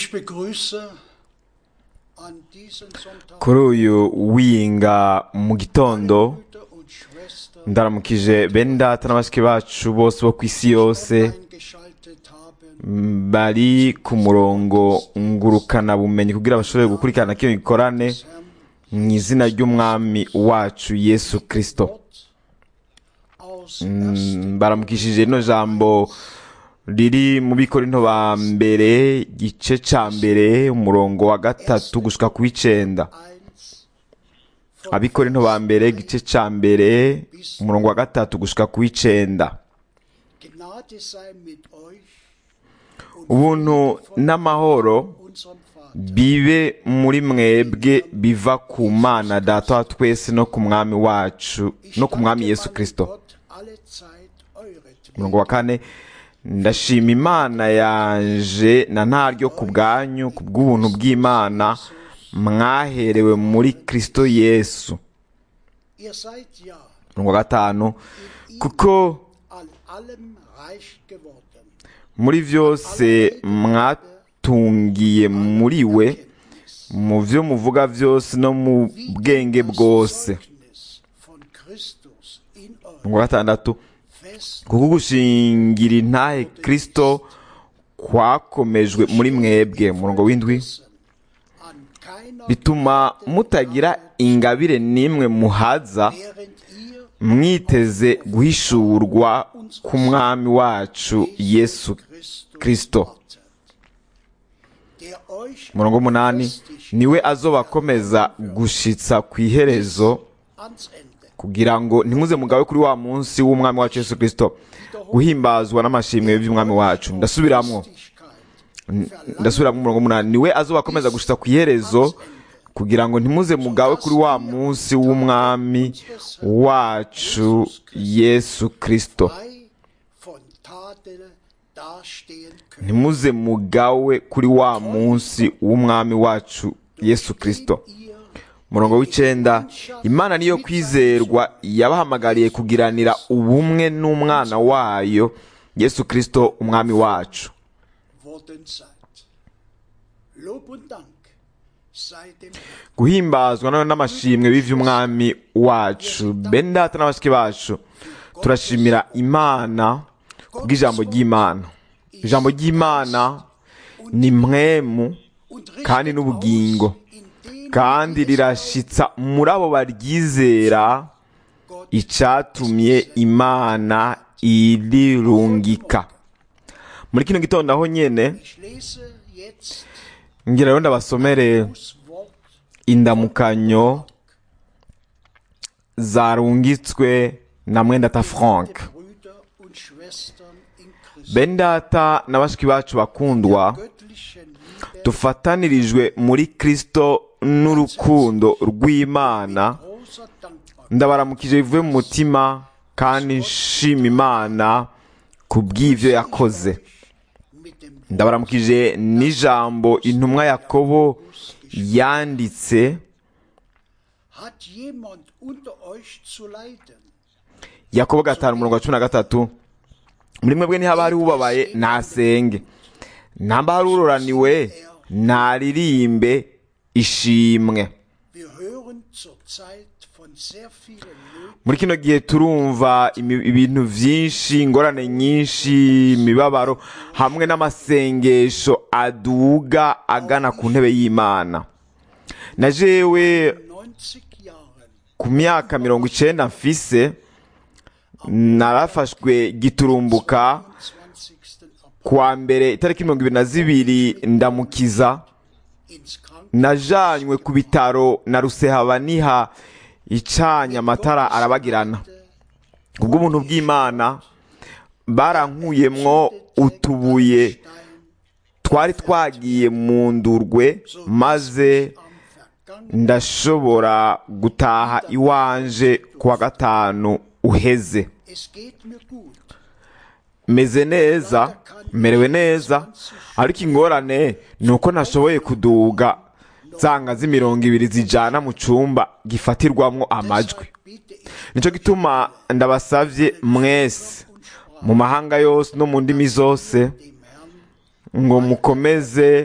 Ich begrüße an diesem Sonntag kuri uyu winga mu gitondo Brüder und Schwestern, ndaramukije bene data na bashiki bacu bose bo ku isi yose eingeschaltet haben. bari ku murongo ngurukana bumenyi kugira bashobore gukurikirana kino gikorane mu izina ry'umwami wacu yesu kirisito Aus Mm, baramukishije rino jambo riri mu bikorinto ba mbere igice ca mbere umurongo wa gatatu gushika ku w'icenda 1 abikorinto ba mbere igice ca mbere umurongo wa gatatu gushika ku w'icenda Gnade sei mit euch und ubuntu n'amahoro unserem Vater, bibe muri mwebwe biva ku mana data wa twese no ku mwami wacu no ku mwami yesu meinem kirisito Gott alle Zeit euretwegen. umurongo wa kane ndashima imana yanje na ntaryo ku bwanyu ku bw'ubuntu bw'imana mwaherewe muri kirisito yesu Ihr seid ja umurongo wa gatanu kuko an allem reich geworden. muri byose mwatungiye muri we mu byo muvuga byose no mu bwenge bwose Zeugnis von Christus in euch umurongo wa gatandatu fest kuko gushingira intahe kirisito kwakomejwe muri mwebwe umurongo w'indwi an keiner bituma mutagira ingabire n'imwe muhaza während ihr mwiteze guhishurwa k'umwami wacu yesu Christus kirisito wartet, der euch umurongo w'umunani niwe azobakomeza gushitsa ku iherezo ans Ende kugira ngo ntimuze mugabe kuri wa munsi w'umwami wacu yesu kirisito guhimbazwa n'amashimwe by'umwami wacu ndasubiramwo Festigkeit ndasubira mu murongo w'umunani niwe azobakomeza gushitsa ku iherezo kugira ngo ntimuze mugawe kuri wa munsi w'umwami wacu yesu kirisito frei von Tadel dastehen können. ntimuze mugawe kuri wa munsi w'umwami wacu yesu kirisito Ihr umurongo w'icenda imana niyo kwizerwa yabahamagariye kugiranira ubumwe n'umwana wayo yesu kirisito umwami wacu worden seid. Lob und Dank sei dem Herrn. guhimbazwa none n'amashimwe b'ivy'umwami wacu bene data na bashiki bacu turashimira imana kubw'ijambo ry'imana ijambo ry'imana ni mwemu und richtet kandi n'ubugingo aus in denen kandi rirashitsa muri abo baryizera icatumye imana irirungika muri kino gitondo aho nyene Ich lese jetzt ngira rero ndabasomere das Wort indamukanyo zarungitswe na mwendata frank Brüder und Schwestern in Christus. bene data na bashiki bacu bakundwa Göttlichen Liebe dufatanirijwe muri kristo n'urukundo rw'imana großer Dankbarkeit ndabaramukije bivuye mu mutima kandi nshima imana ku bw'ivyo yakoze mit dem ndabaramukije n'ijambo intumwa yakobo yanditse Hat jemand unter euch zu leiden? yakobo gatanu umurongo wa cumi na gatatu muri mwebwe ntihaba hari ubabaye nasenge ntamba hari uroraniwe naririmbe ishimwe Wir hören zurzeit von sehr vielen Nöten muri kino gihe turumva imi- ibintu vyinshi ingorane nyinshi imibabaro hamwe n'amasengesho aduga agana ku ntebe y'imana na jewe 90 Jahren ku myaka mirongo icenda mfise narafashwe giturumbuka 20. April kuwa mbere itariki mirongo ibiri na zibiri ndamukiza ins Krankenhaus najanywe ku bitaro na rusehabaniha icanye amatara arabagirana kubw'ubuntu bw'imana barankuyemwo utubuye twari twagiye mu ndurwe maze am vergangenen ndashobora gutaha iwanje kuwa gatanu uheze Es geht mir gut. meze neza merewe neza ariko ingorane ni uko ntashoboye kuduga zanga z'imirongo ibiri zijana mu cumba gifatirwamwo amajwi Bitte ich nicyo gituma ndabasavye mwese mu mahanga yose no mu ndimi zose dem Herrn ngo mukomeze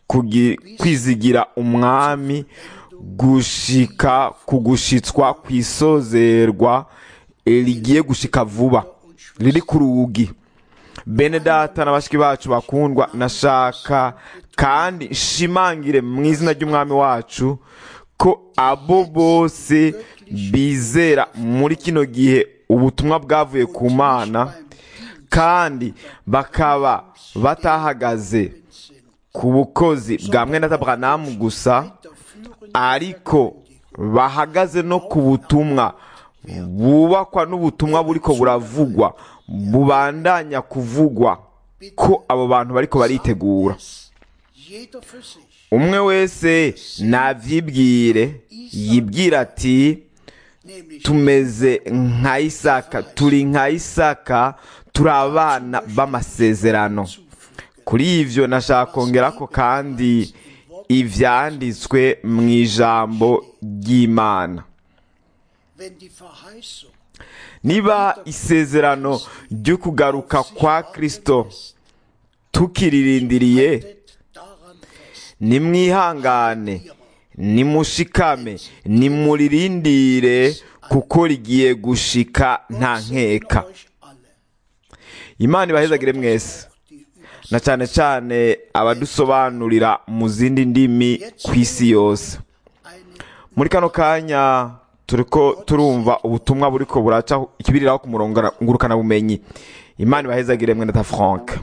kugi- kwizigira umwami gushika ku gushitswa ku isozerwa eh, rigiye gushika vuba riri ku rugi bene data na bashiki bacu bakundwa nashaka kandi nshimangire mu izina ry'umwami wacu ko abo bose bizera muri kino gihe ubutumwa bwavuye ku mana kandi bakaba batahagaze ku bukozi bwa mwene Aburahamu gusa ariko bahagaze no ku butumwa bubakwa n'ubutumwa buriko buravugwa bubandanya kuvugwa ko abo bantu bariko baritegura Jeder für sich. umwe wese navyibwire yibwira ati Nämlich tumeze nka isaka turi nka isaka turi abana b'amasezerano kuri ivyo nashaka kongerako kandi ivyanditswe mu ijambo ry'imana wenn die Verheißung niba isezerano ryo kugaruka kwa kristo tukiririndiriye hält daran fest. nimwihangane nimushikame nimuririndire kuko rigiye gushika nta nkeka Euch alle. imana ibahezagire mwese Die Übers na cyane cyane abadusobanurira mu zindi ndimi ku isi yose eine muri kano kanya turiko turumva ubutumwa buriko buraca ikibiriraho ku murongo ngurukana bumenyi imana ibahezagire mwene ta frank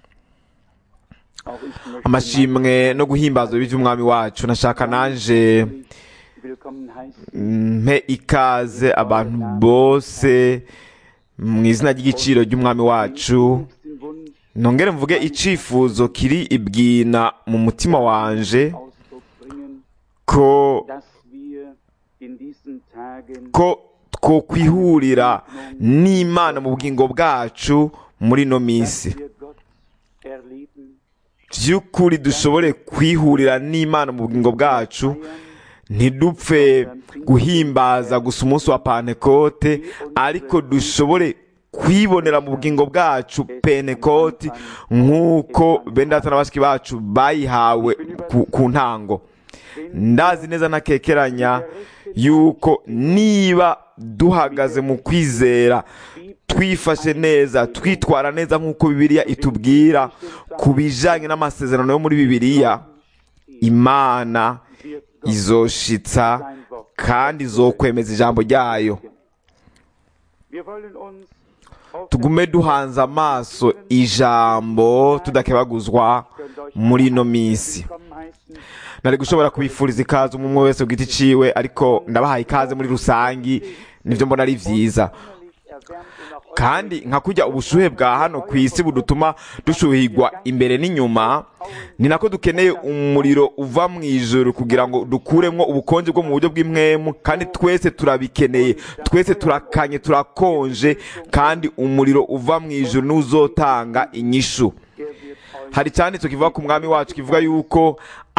Auch ich möchte amashimwe no guhimbaza iby'umwami wacu nashaka nanje willkommen heißen. mpe ikaze abantu bose mu izina ry'igiciro ry'umwami wacu Den Wunsch nongere mvuge icifuzo kiri ibwina mu mutima wanje Ausdruck bringen, ko dass wir in diesen Tagen ko twokwihurira n'imana mu bugingo bwacu muri ino minsi wir Gott erleben, by'ukuri dushobore kwihurira n'imana mu bugingo bwacu ntidupfe guhimbaza gusa umunsi wa pantekote ariko dushobore kwibonera mu bugingo bwacu pentekoti nk'uko bene data na bashiki bacu bayihawe ku, ku ntango ndazi neza ntakekeranya yuko niba duhagaze mu kwizera twifashe neza twitwara neza nk'uko bibiliya itubwira ku bijyanye n'amasezerano yo muri bibiliya imana izoshitsa kandi izokwemeza ijambo ryayo wir wollen uns auf tugume duhanze amaso ijambo tudakebaguzwa muri ino minsi willkommen heißen. nari gushobora kubifuriza ikaze umwe umwe wese ku giti ciwe ariko ndabahaye ikaze muri rusangi nivyo mbona ari vyiza Innerlich erwärmt und auch kandi nka kurya ubushuhe bwa hano ku isi budutuma dushuhirwa imbere n'inyuma ni nako dukeneye umuriro uva mu ijoro kugira ngo dukuremwo ubukonje bwo mu buryo bw'imwemu kandi twese turabikeneye twese turakanye turakonje kandi umuriro uva mu ijoro niwo uzotanga inyishu er wird euch hari icyanditswe kivuga ku mwami wacu kivuga yuko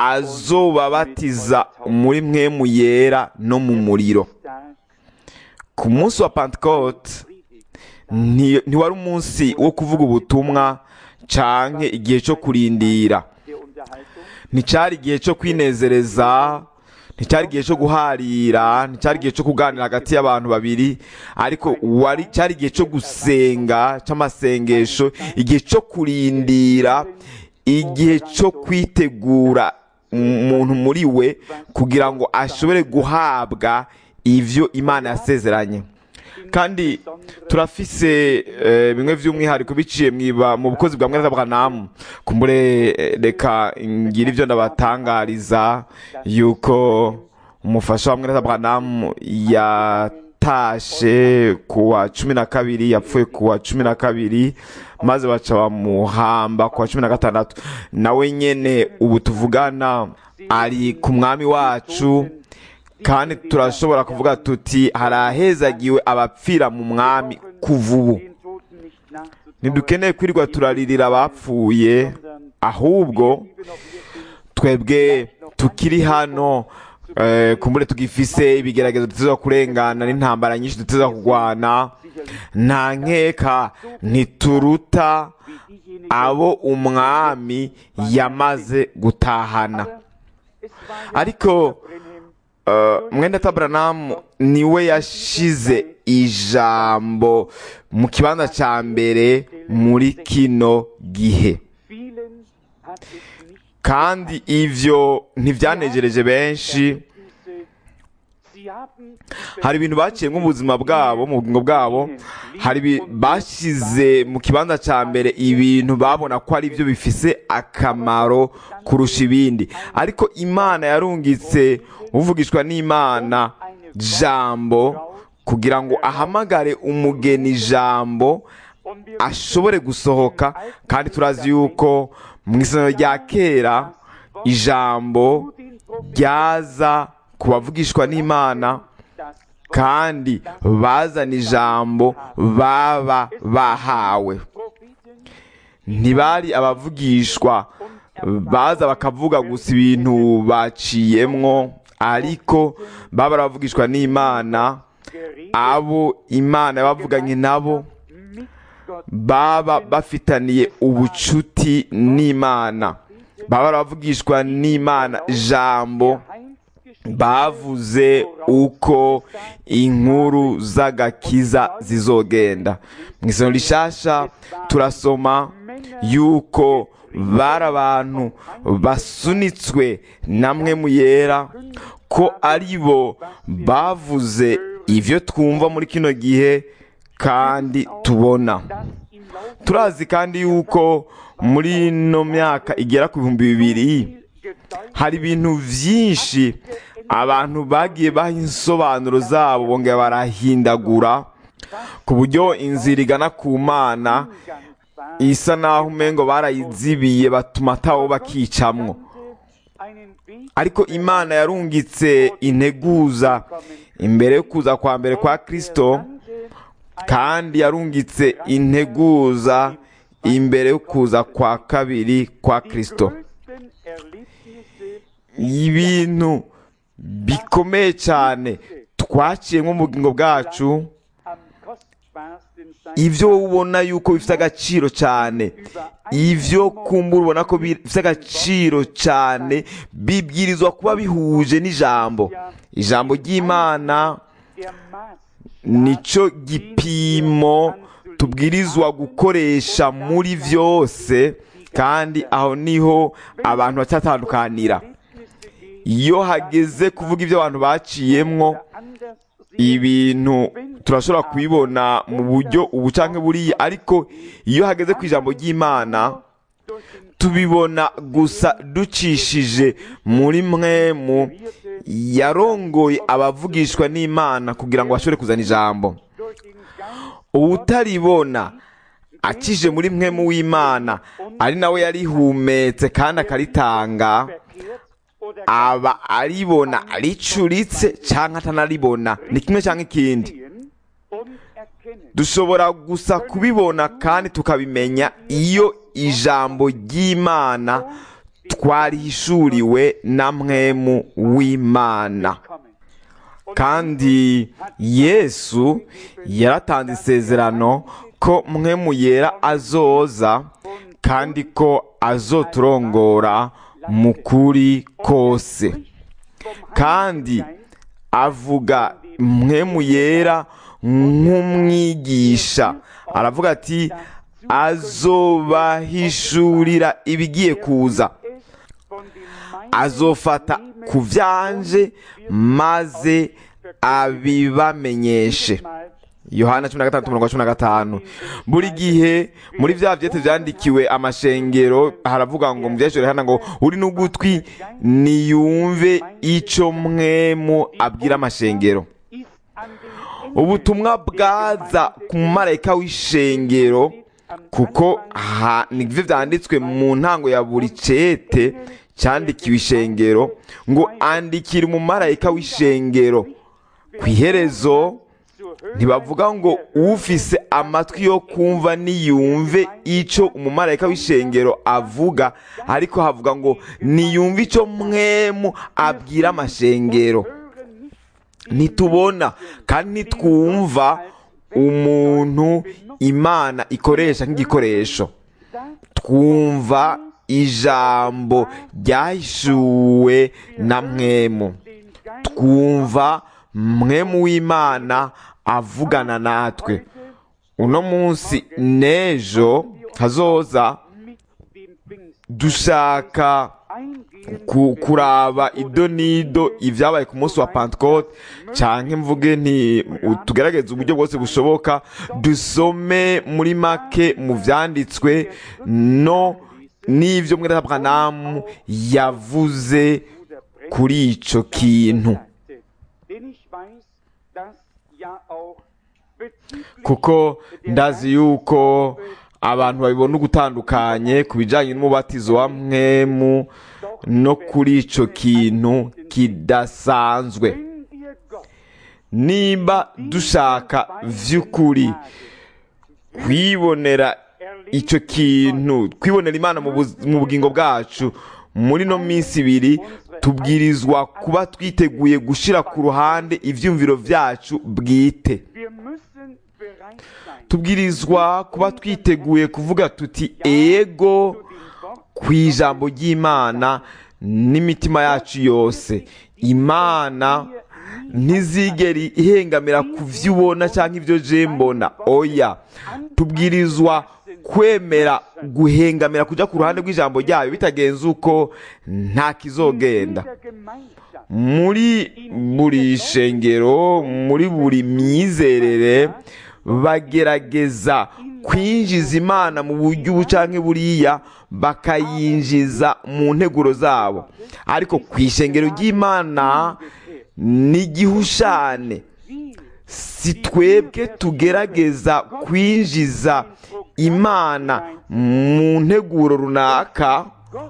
azobabatiza muri mwemu yera no mu muriro stark ku munsi wa pentecote nti- ntiwari umunsi wo kuvuga ubutumwa canke igihe cyo kurindira der Unterhaltung, nticyari igihe cyo kwinezereza nticyari igihe cyo guharira nticyari igihe cyo kuganira hagati y'abantu babiri ariko wari cyari igihe cyo gusenga cy'amasengesho igihe cyo kurindira igihe cyo kwitegura umuntu muri we kugira ngo ashobore guhabwa ivyo imana yasezeranye kandi turafise eh, bimwe vy'umwihariko biciye mwiba mu bukozi bwa mweza bwanamu kumbure eh, reka ngira ivyo ndabatangariza yuko umufasha wa mweza bwanamu yatashe ku wa cumi na kabiri yapfuye ku wa cumi na kabiri maze baca bamuhamba ku wa cumi na gatandatu nawe nyene ubu tuvugana ari ku mwami wacu kandi turashobora kuvuga tuti harahezagiwe abapfira mu mwami kuva ubu den Toten nicht nachzutrauern, ntidukeneye kwirirwa turaririra abapfuye ahubwo liebe noch wir sind, twebwe tukiri hano eh, kumbure tugifise ibigeragezo duteza kurengana n'intambara nyinshi duteza kurwana nta nkeka ntituruta wie diejenigen abo umwami yamaze gutahana ariko uh, mwenda tabranamu niwe yashize ijambo mu kibanza cya mbere muri kino gihe kandi ivyo ntivyanejereje benshi hari ibintu baciyemo ubuzima bwabo mu bugingo bwabo hari ibi- bashyize mu kibanza cya mbere ibintu babona ko ari byo bifise akamaro kurusha ibindi ariko imana yarungitse uvugishwa n'imana jambo kugira ngo ahamagare umugeni jambo ashobore gusohoka kandi turazi yuko mu isomero rya kera ijambo ryaza ku bavugishwa n'imana kandi bazana ijambo baba bahawe ntibari abavugishwa baza bakavuga gusa ibintu baciyemwo ariko baba abavugishwa n'imana abo imana yabavuganye nabo baba bafitaniye ubucuti n'imana baba baravugishwa n'imana jambo bavuze uko inkuru z'agakiza zizogenda mu isoro rishasha turasoma yuko bari abantu basunitswe namwe mu yera ko ari bo bavuze ibyo twumva muri kino gihe kandi tubona turazi kandi yuko muri ino myaka igera ku bihumbi bibiri hari ibintu byinshi abantu bagiye baha insobanuro zabo bongera barahindagura ku buryo inzira igana ku mana isa naho umengo barayizibiye batuma atawo bakicamwo ariko imana yarungitse integuza imbere yo kuza kwa mbere kwa kristo kandi yarungitse integuza imbere yo kuza kwa kabiri kwa kristo ibintu bikomeye cyane twaciyemo mu bugingo bwacu ibyo ubona yuko bifite agaciro cyane ibyo kumbura ubona ko bifite agaciro cyane bibwirizwa kuba bihuje n'ijambo ijambo ry'imana nicyo gipimo tubwirizwa gukoresha muri byose kandi aho niho abantu bacyatandukanira iyo hageze kuvuga ibyo abantu baciyemwo ibintu turashobora kubibona mu buryo ubu cyangwa buriya ariko iyo hageze ku ijambo ry'imana tubibona gusa ducishije muri mwemu yarongoye abavugishwa n'imana kugira ngo bashobore kuzana ijambo uwutaribona akije muri mwemu w'imana ari nawe yarihumetse kandi akaritanga aba aribona aricuritse cyangwa atanaribona ni kimwe cyangwa ikindi dushobora gusa kubibona kandi tukabimenya iyo ijambo ry'imana twarihishuriwe na mwemu w'imana kandi yesu yaratanze isezerano ko mwemu yera azoza kandi ko azoturongora mu kuri kose kandi avuga mwemu yera nk'umwigisha aravuga ati azobahishurira ibigiye kuza azofata ku byanje maze abibamenyeshe yohana cumi na gatandatu mirongo cumi na gatanu buri gihe muri bya byete byandikiwe amashengero haravuga ngo mu byeshuri hano ngo uri n'ugutwi niyumve icyo mwemu abwira amashengero ubutumwa bwaza ku mumarayika w'ishengero kuko nibyo byanditswe mu ntango ya buri cete cyandikiwe ishengero ngo andikire umumarayika w'ishengero ku iherezo ntibavuga ngo ufise amatwi yo kumva niyumve icyo umumarayika w'ishengero avuga ariko havuga ngo niyumve icyo mwemu abwira amashengero ntitubona kandi ntitwumva umuntu imana ikoresha nk'igikoresho twumva ijambo ryahishuwe na mwemu twumva mwemu w'imana avugana natwe uno munsi n'ejo hazoza dushaka ku- kuraba ido n'ido ibyabaye ku munsi wa pantekote cyangwa mvuge nti tugerageze uburyo bwose bushoboka dusome muri make mu byanditswe no n'ibyo mwene Aburahamu yavuze kuri icyo kintu kuko ndazi yuko abantu babibona ugutandukanye ku bijyanye n'umubatizo wa mwemu no kuri icyo kintu kidasanzwe nimba dushaka by'ukuri kwibonera icyo kintu kwibonera imana mu buz- mu bugingo bwacu muri no minsi ibiri tubwirizwa kuba twiteguye gushyira ku ruhande ibyumviro byacu bwite tubwirizwa kuba twiteguye kuvuga tuti ego ku ijambo ry'imana n'imitima yacu yose imana ntizigere ihengamira ku byo ubona cyangwa ibyo je mbona oya tubwirizwa kwemera guhengamira kujya ku ruhande rw'ijambo ryayo bitagenze uko nta kizogenda muri buri shengero muri buri myizerere bagerageza kwinjiza imana mu buryo ubu cyangwa buriya bakayinjiza mu nteguro zabo ariko ku ishengero ry'imana n'igihushane si twebwe tugerageza kwinjiza imana mu nteguro runaka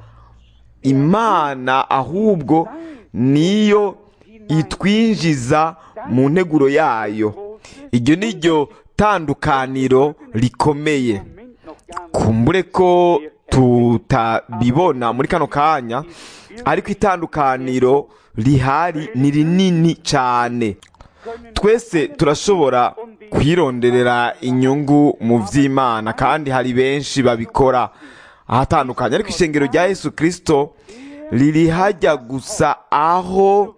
imana ahubwo niyo itwinjiza mu nteguro yayo iryo ni ryo tandukaniro rikomeye kumbure ko tutabibona muri kano kanya ariko itandukaniro rihari ni rinini cyane twese turashobora kwironderera inyungu mu by'imana kandi hari benshi babikora ahatandukanye ariko ishengero rya yesu kirisito riri hajya gusa aho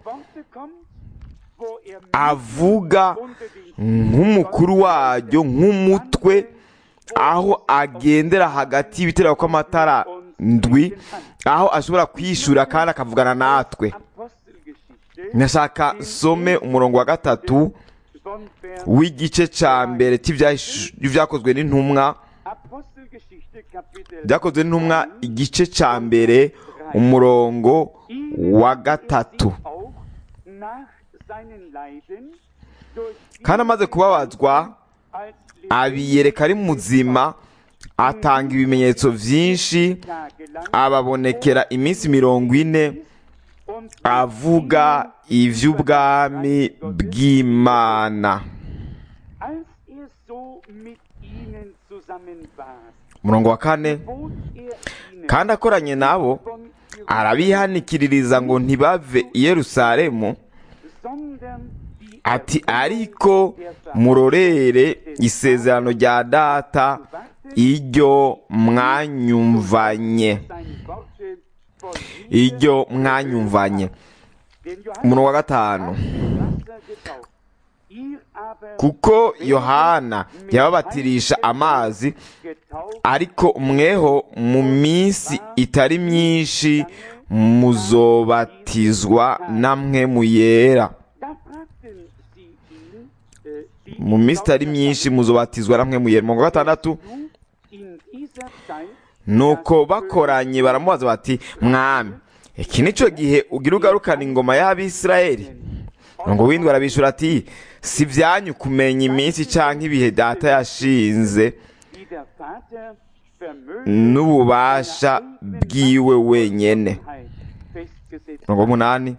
avuga nk'umukuru waryo nk'umutwe aho agendera hagati y'ibitera kw'amatara ndwi aho ashobora kwishyura kandi akavugana natwe nashaka some umurongo wa gatatu w'igice cya mbere cy'ibyakozwe n'intumwa byakozwe n'intumwa igice cya mbere umurongo wa gatatu kandi amaze kubabazwa abiyereka ari muzima atanga ibimenyetso byinshi ababonekera iminsi mirongo ine avuga iby'ubwami bw'imana umurongo wa kane kandi akoranye nabo arabihanikiririza ngo ntibave i yerusalemu ati ariko murorere isezerano rya data iryo mwanyumvanye iryo mwanyumvanye umurongo wa gatanu kuko yohana yababatirisha amazi ariko mweho mu minsi itari myinshi muzobatizwa namwe mu yera mu minsi itari myinshi muzobatizwa namwe mu yera umurongo wa gatandatu nuko bakoranye baramubaza bati mwami iki nicyo gihe ugira ugarukana ingoma y'abisirayeli ngo windwa arabishyura ati si byanyu kumenya iminsi cyangwa ibihe data yashinze n'ububasha bwiwe wenyine mirongo umunani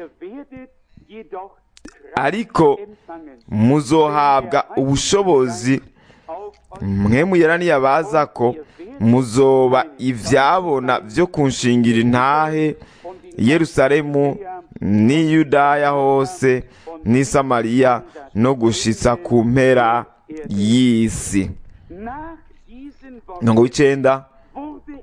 ariko muzohabwa ubushobozi mwe muyeraniye abaza ko muzoba ibyabona byo kunshingira intahe Yerusalemu n'i Yudaya hose n'i Samariya no gushitsa ku mpera y'isi mirongo w'icyenda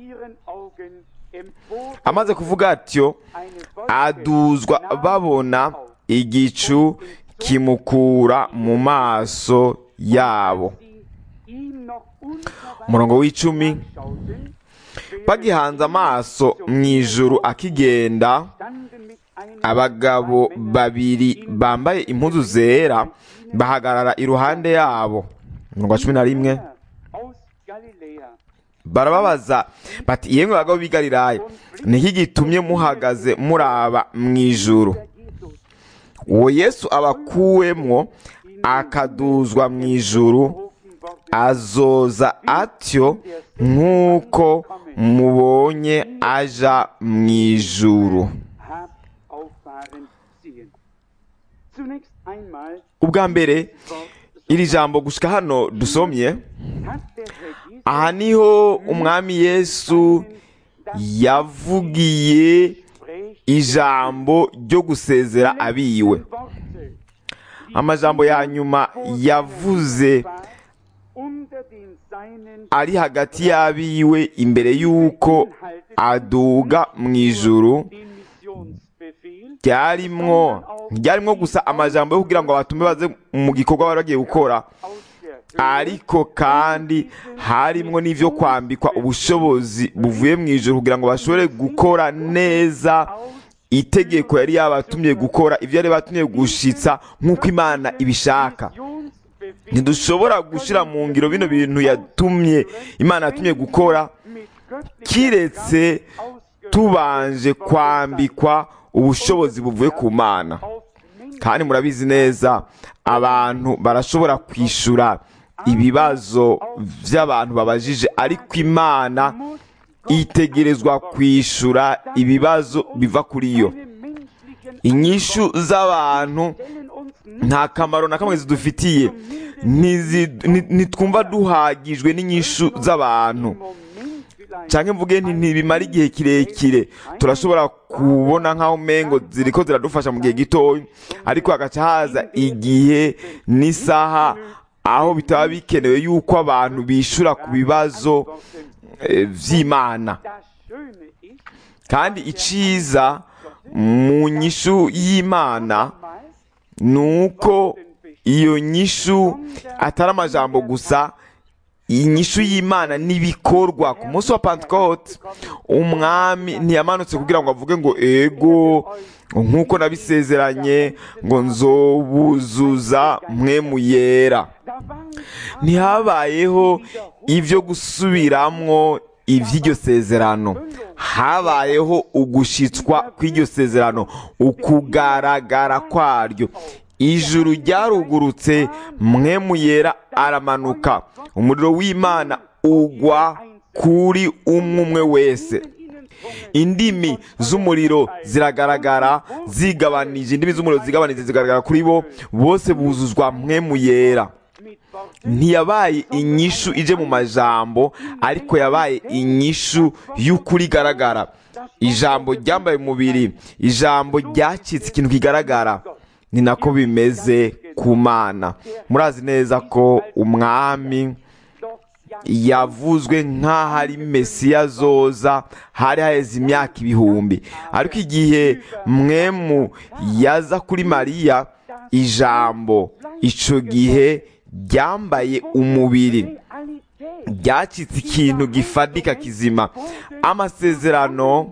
ihren Augen empor amaze kuvuga atyo eine Wolke aduzwa nahm babona auf, igicu kimukura mu maso yabo die ihm noch unverwandt umurongo w'icumi schauten, bagihanze amaso mu ijuru akigenda standen mit einem abagabo babiri bambaye impuzu zera bahagarara iruhande yabo umurongo wa cumi na rimwe aus Galiläa barababaza bati yemwe bagabo b'i galilaya niki gitumye muhagaze muraba mu ijuru der Jesus uwo yesu abakuwemwo akaduzwa mu ijuru berufen worden azoza atyo nk'uko mubonye aja mu ijuru habt auffahren sehen. Zunächst einmal ubwa mbere Wort iri jambo gushika hano dusomye hat der Herr Jesus aha niho umwami yesu yavugiye spricht ijambo ryo gusezera abiwe Worte, amajambo ya nyuma yavuze war unter den Seinen ari hagati y'abiwe imbere y'uko aduga mu ijuru den Missionsbefehl ryarimwo ryarimwo gusa amajambo yo kugira ngo abatume baze mu gikorwa bari bagiye gukora aus der ariko kandi harimwo n'ivyo kwambikwa ubushobozi buvuye mu ijuru kugira ngo bashobore gukora neza itegeko yari yabatumye gukora ibyo yari batumye gushitsa nk'uko imana ibishaka Missionsbefehl ntidushobora gushira mu ngiro bino bintu yatumye imana yatumye gukora mit göttlicher kiretse tubanje kwambikwa ubushobozi buvuye ku mana auf Menschen kandi murabizi neza abantu barashobora kwishura ibibazo by'abantu babajije ariko imana muss itegerezwa kwishura ibibazo biva kuri yo keine menschlichen inyishu z'abantu Stellen uns nta kamaro na kamwe zidufitiye Ntizi- nti- ntitwumva duhagijwe n'inyishu z'abantu Moment vielleicht canke mvuge nti ntibimara igihe kirekire turashobora kubona nk'aho umengo ziriko ziradufasha mu gihe gitoya ariko hagaca haza igihe n'isaha aho bitaba bikenewe yuko abantu bishura ku bibazo eh, vy'imana das Schöne ist, kandi iciza mu nyishu y'imana mal ni uko iyo nyishu atari amajambo gusa inyishu y'imana n'ibikorwa ku munsi wa pentecote umwami ntiyamanutse kugira ngo avuge ngo ego nk'uko nabisezeranye ngo nzobuzuza mwe mu yera da waren ntihabayeho ibyo gusubiramwo iby'iryo sezerano habayeho ugushitswa kw'iryo sezerano ukugaragara kwaryo ijuru ryarugurutse mwe mu yera aramanuka umuriro w'imana ugwa kuri umwe umwe wese indimi z'umuriro ziragaragara zigabanije indimi z'umuriro zigabanije zigaragara kuri bo bose buzuzwa mwe mu yera mit Worten ntiyabaye inyishu ije mu majambo ariko yabaye inyishu y'ukuri igaragara ijambo ryambaye umubiri ijambo ryacitse ikintu kigaragara ni nako bimeze ku mana murazi neza ko umwami doch ja yavuzwe nk'aho ari mesiya azoza hari haheze imyaka ibihumbi ariko igihe mwemu yaza kuri mariya ijambo ico gihe ryambaye umubiri Realität ryacitse ikintu gifadika kizima amasezerano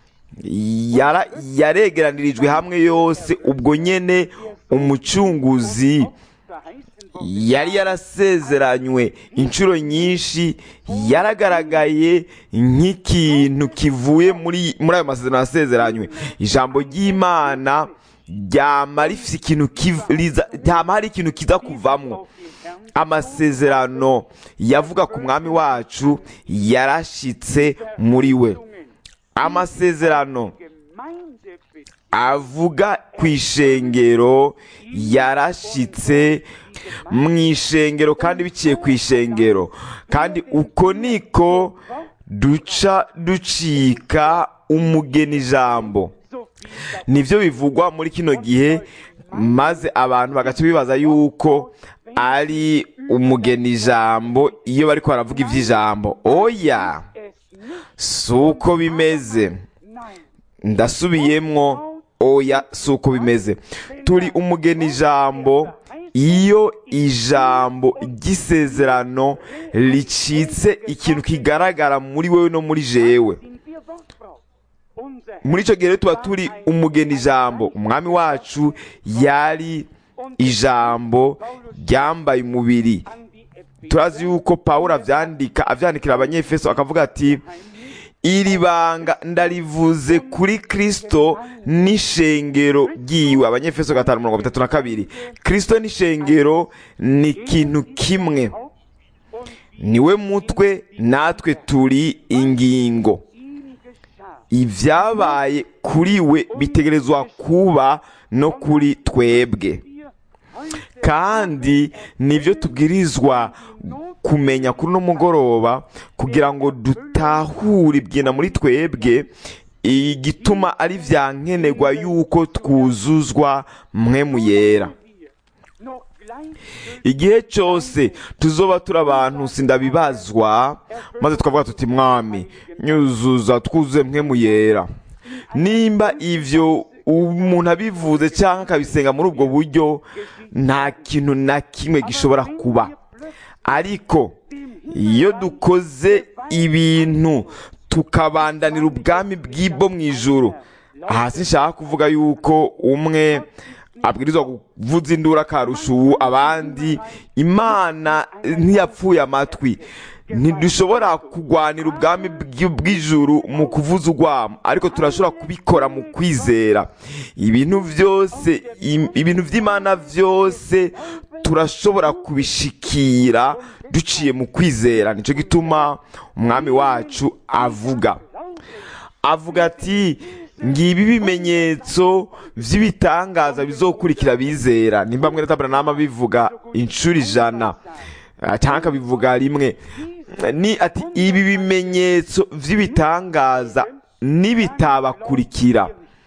yara- yaregeranirijwe hamwe yose ubwo nyene umucunguzi verheißen worden yari yarasezeranywe inshuro nyinshi yaragaragaye nk'ikintu kivuye muri muri ayo masezerano yasezeranywe ijambo ry'imana ryama rifite ikintu kiv- riza- ryama hari ikintu kiza kuvamwo auf den Herrn amasezerano yavuga ku mwami wacu yarashitse muri we amasezerano Gemeinde bist avuga ku ishengero yarashitse mu ishengero kandi biciye ku ishengero kandi uko niko duca ducika umugeni ijambo so viel nibyo bivugwa muri kino gihe maze abantu bagaca bibaza yuko ari umugeni ijambo iyo bari baravuga iby'ijambo oya es si uko bimeze Nein, ndasubiyemwo oya si uko bimeze turi umugeni ijambo iyo ijambo ry'isezerano ricitse ikintu kigaragara muri wowe no muri jewe sind wir Wortbrauch. Unser muri icyo gihe rero tuba turi umugeni ijambo umwami wacu yari ijambo ryambaye umubiri an die Epheser turazi yuko pawulo avyandika avyandikira abanyefeso akavuga ati iri banga ndarivuze kuri kristo n'ishengero ryiwe abanyefeso gatanu mirongo itatu na kabiri kristo n'ishengero ni ikintu kimwe und niwe mutwe natwe turi ingingo ihm geschah. ibyabaye kuri we bitegerezwa kuba no kuri twebwe Wir heute kandi nibyo tubwirizwa kumenya kuri uno mugoroba kugira ngo dutahure ibyenda muri twebwe igituma ari bya nkenerwa yuko twuzuzwa mwe mu yera wir noch gleich igihe cyose tuzoba turi abantu sindabibazwa maze tukavuga tuti mwami nyuzuza twuzuze mwe mu yera nimba ivyo umuntu abivuze cyangwa akabisenga muri ubwo buryo nta kintu na kimwe gishobora kuba ariko iyo dukoze ibintu tukabandanira ubwami bw'ibwo mu ijuru hasi nshaka kuvuga yuko umwe abwirizwa kuvuza induru akarusha ubu abandi imana ntiyapfuye amatwi ntidushobora kurwanira ubwami bw'i- bw'ijuru mu kuvuza urwamo ariko turashobora kubikora mu kwizera ibintu byose im- ibintu by'imana byose turashobora kubishikira duciye mu kwizera nicyo gituma umwami wacu avuga avuga ati ngibi ibimenyetso by'ibitangaza bizokurikira bizera nimba mwene taburanama bivuga inshuro ijana ah, cyangwa akabivuga rimwe ni ati ibi bimenyetso by'ibitangaza nibitabakurikira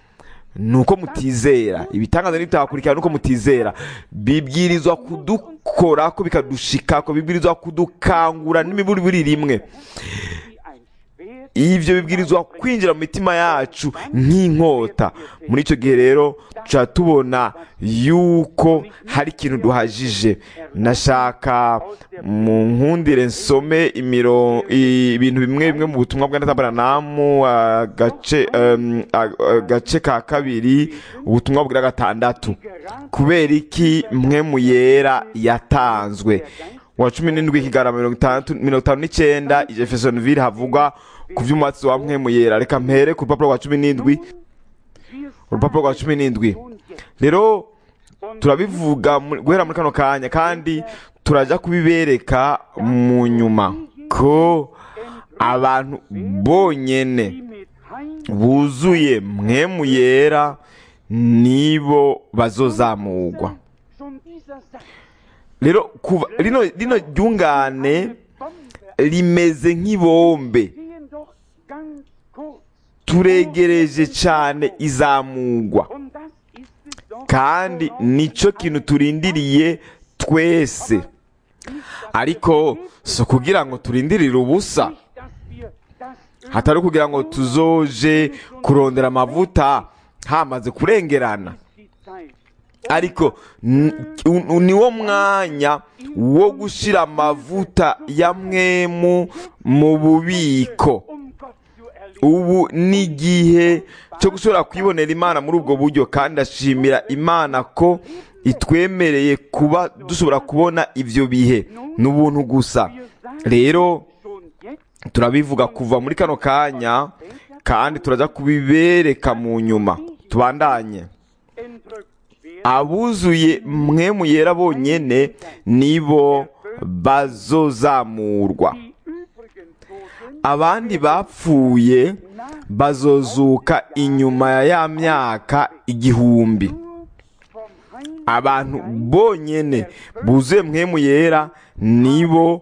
nuko mutizera ibitangaza nibitabakurikira nuko mutizera bibwirizwa kudukora ko bikadushika ko bibwirizwa kudukangura n'imiburi buri rimwe wie ein Schwert ibyo bibwirizwa kwinjira mu mitima yacu nk'inkota muri icyo gihe rero tuca tubona yuko hari ikintu duhajije nashaka mu nkundire nsome imiro ibintu bimwe bimwe mu butumwa bwa netabaranamu agace em, ag- agace ka kabiri ubutumwa bwa gatandatu kubera iki mwe mu yera yatanzwe wa cumi n'indwi kigarama mirongo itandatu mirongo itanu n'icyenda jeffersonville havugwa ku by'umwatsi wa mwe mu yera reka mpere ku rupapuro rwa cumi n'indwi urupapuro rwa cumi n'indwi rero turabivuga mu- guhera muri kano kanya kandi turajya kubibereka mu nyuma ko abantu bonyene mit Heim buzuye mwe mu yera nibo bazozamurwa schon dieser Satz rero kuva rino rino ryungane Bombe rimeze nk'ibombe gehen doch ganz kurz turegereje cyane izamurwa und das ist es doch kandi nicyo kintu turindiriye twese ariko si ukugira ngo turindirire ubusa nicht, dass wir das Öl hatari ukugira ngo tuzoje kurondera amavuta hamaze kurengerana die Zeit ariko n- u- niwo mwanya wo gushyira amavuta ya mwemu mu bubiko um Gott zu erleben ubu ni igihe cyo gushobora kwibonera imana muri ubwo buryo kandi ashimira imana ko itwemereye kuba dushobora kubona ibyo bihe ni ubuntu gusa rero schon jetzt turabivuga kuva muri kano kanya kandi turajya kubibereka mu nyuma tubandanye entrückt werden abuzuye mwe mu yera bonyene nibo bazozamurwa die übrigen Toten abandi bapfuye bazozuka inyuma ya ya myaka igihumbi nur vom Heim abantu bonyene buzuye mwe mu yera nibo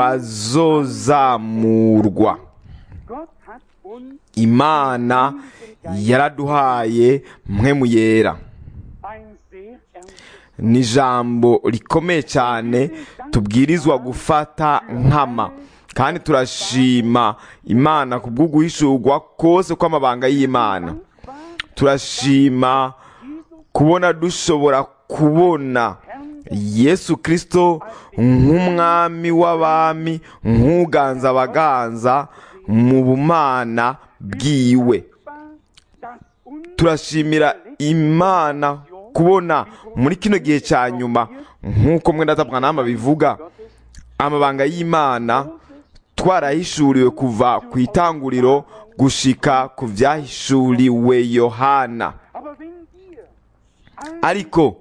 bazozamurwa Gott hat uns imana yaraduhaye mwe mu yera ein sehr ernstes ni ijambo rikomeye cyane tubwirizwa gufata nkama kandi turashima imana ku bw'uguhishurwa kose kw'amabanga y'imana turashima kubona dushobora kubona yesu kirisito nk'umwami w'abami nk'uganza abaganza mu bumana bwiwe turashimira imana kubona muri kino gihe cya nyuma nk'uko mwenda nama bivuga amabanga y'imana twarahishuriwe kuva ku itanguriro gushika ku byahishuriwe yohana ariko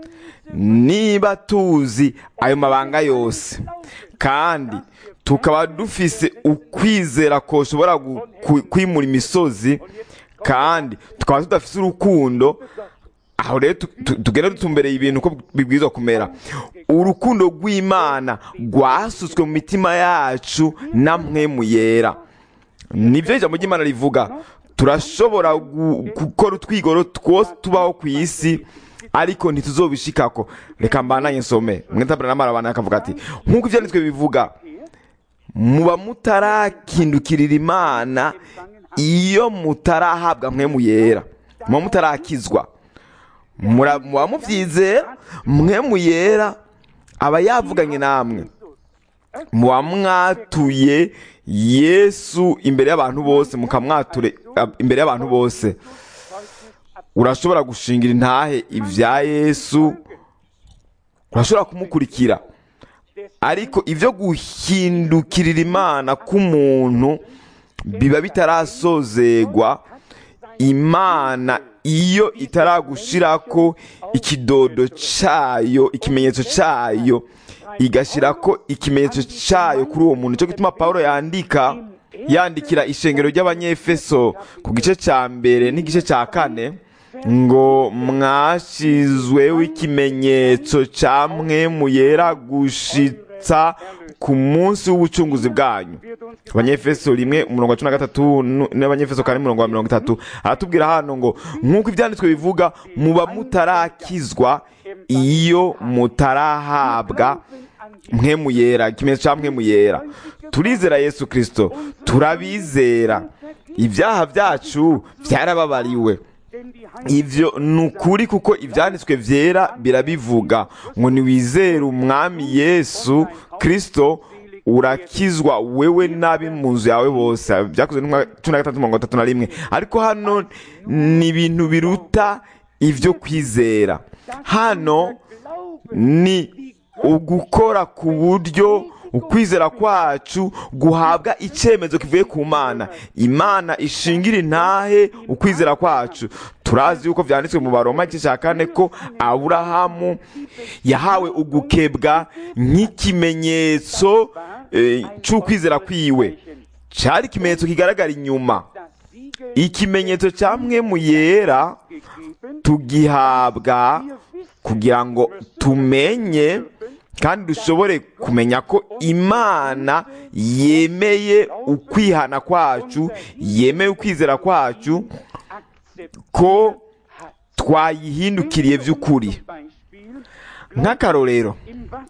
niba tuzi ayo mabanga yose kandi tukaba dufise ukwizera ko ushobora kwimura imisozi kandi tukaba tudafise urukundo aho rero tugenda dutumbereye ibintu uko bibwirizwa kumera urukundo rw'imana rwasutswe mu mitima yacu na mwemu yera nibyo ijambo ry'imana rivuga turashobora gukora utwigoro twose tubaho ku isi ariko ntituzobishikako reka mbananye nsome mwitabira n'amara abantu akavuga ati nk'uko ibyanditswe bivuga muba mutarakindukirira imana iyo mutarahabwa mwemu yera muba mutarakizwa muba mubyizera mwemu yera aba yavuganye namwe muba mwatuye yesu imbere y'abantu bose mukamwature imbere y'abantu bose urashobora gushingira intahe ibya yesu urashobora kumukurikira ariko ibyo guhindukirira imana k'umuntu biba bitarasozegwa imana iyo itaragushirako ikidodo cyayo ikimenyetso cyayo igashyirako ikimenyetso cyayo kuri uwo muntu cyo gituma paul yandika yandikira ishengero ry'abanyefeso ku gice cya mbere n'igice cya kane ngo mwashyizweho ikimenyetso cya mwe muyera gushitsa ku munsi w'ubucunguzi bwanyu abanyefeso rimwe umurongo wa cumi na gatatu n'abanyefeso kane umurongo wa mirongo itatu aratubwira hano ngo nk'uko ibyanditswe bivuga muba mutarakizwa iyo mutarahabwa mwe muyera ikimenyetso cya mwe muyera turizera yesu kirisito turabizera ibyaha byacu byarababariwe ibyo ni ukuri kuko ibyanditswe byera birabivuga ngo niwizere umwami yesu kirisito urakizwa wewe n'abi mu nzu yawe bose byakozwe cumi na gatatu mirongo itatu na rimwe ariko hano ni ibintu biruta ibyo kwizera hano ni ugukora ku buryo ukwizera kwacu guhabwa icyemezo kivuye ku mana imana ishingira intahe ukwizera kwacu turazi yuko byanditswe mu baroma igice cya kane ko aburahamu yahawe ugukebwa nk'ikimenyetso cy'ukwizera kwiwe cyari ikimenyetso kigaragara inyuma ikimenyetso cya mwe mu yera tugihabwa kugira ngo tumenye kandi dushobore kumenya ko imana yemeye ukwihana kwacu yemeye ukwizera kwacu ko twayihindukiriye by'ukuri nk'akarorero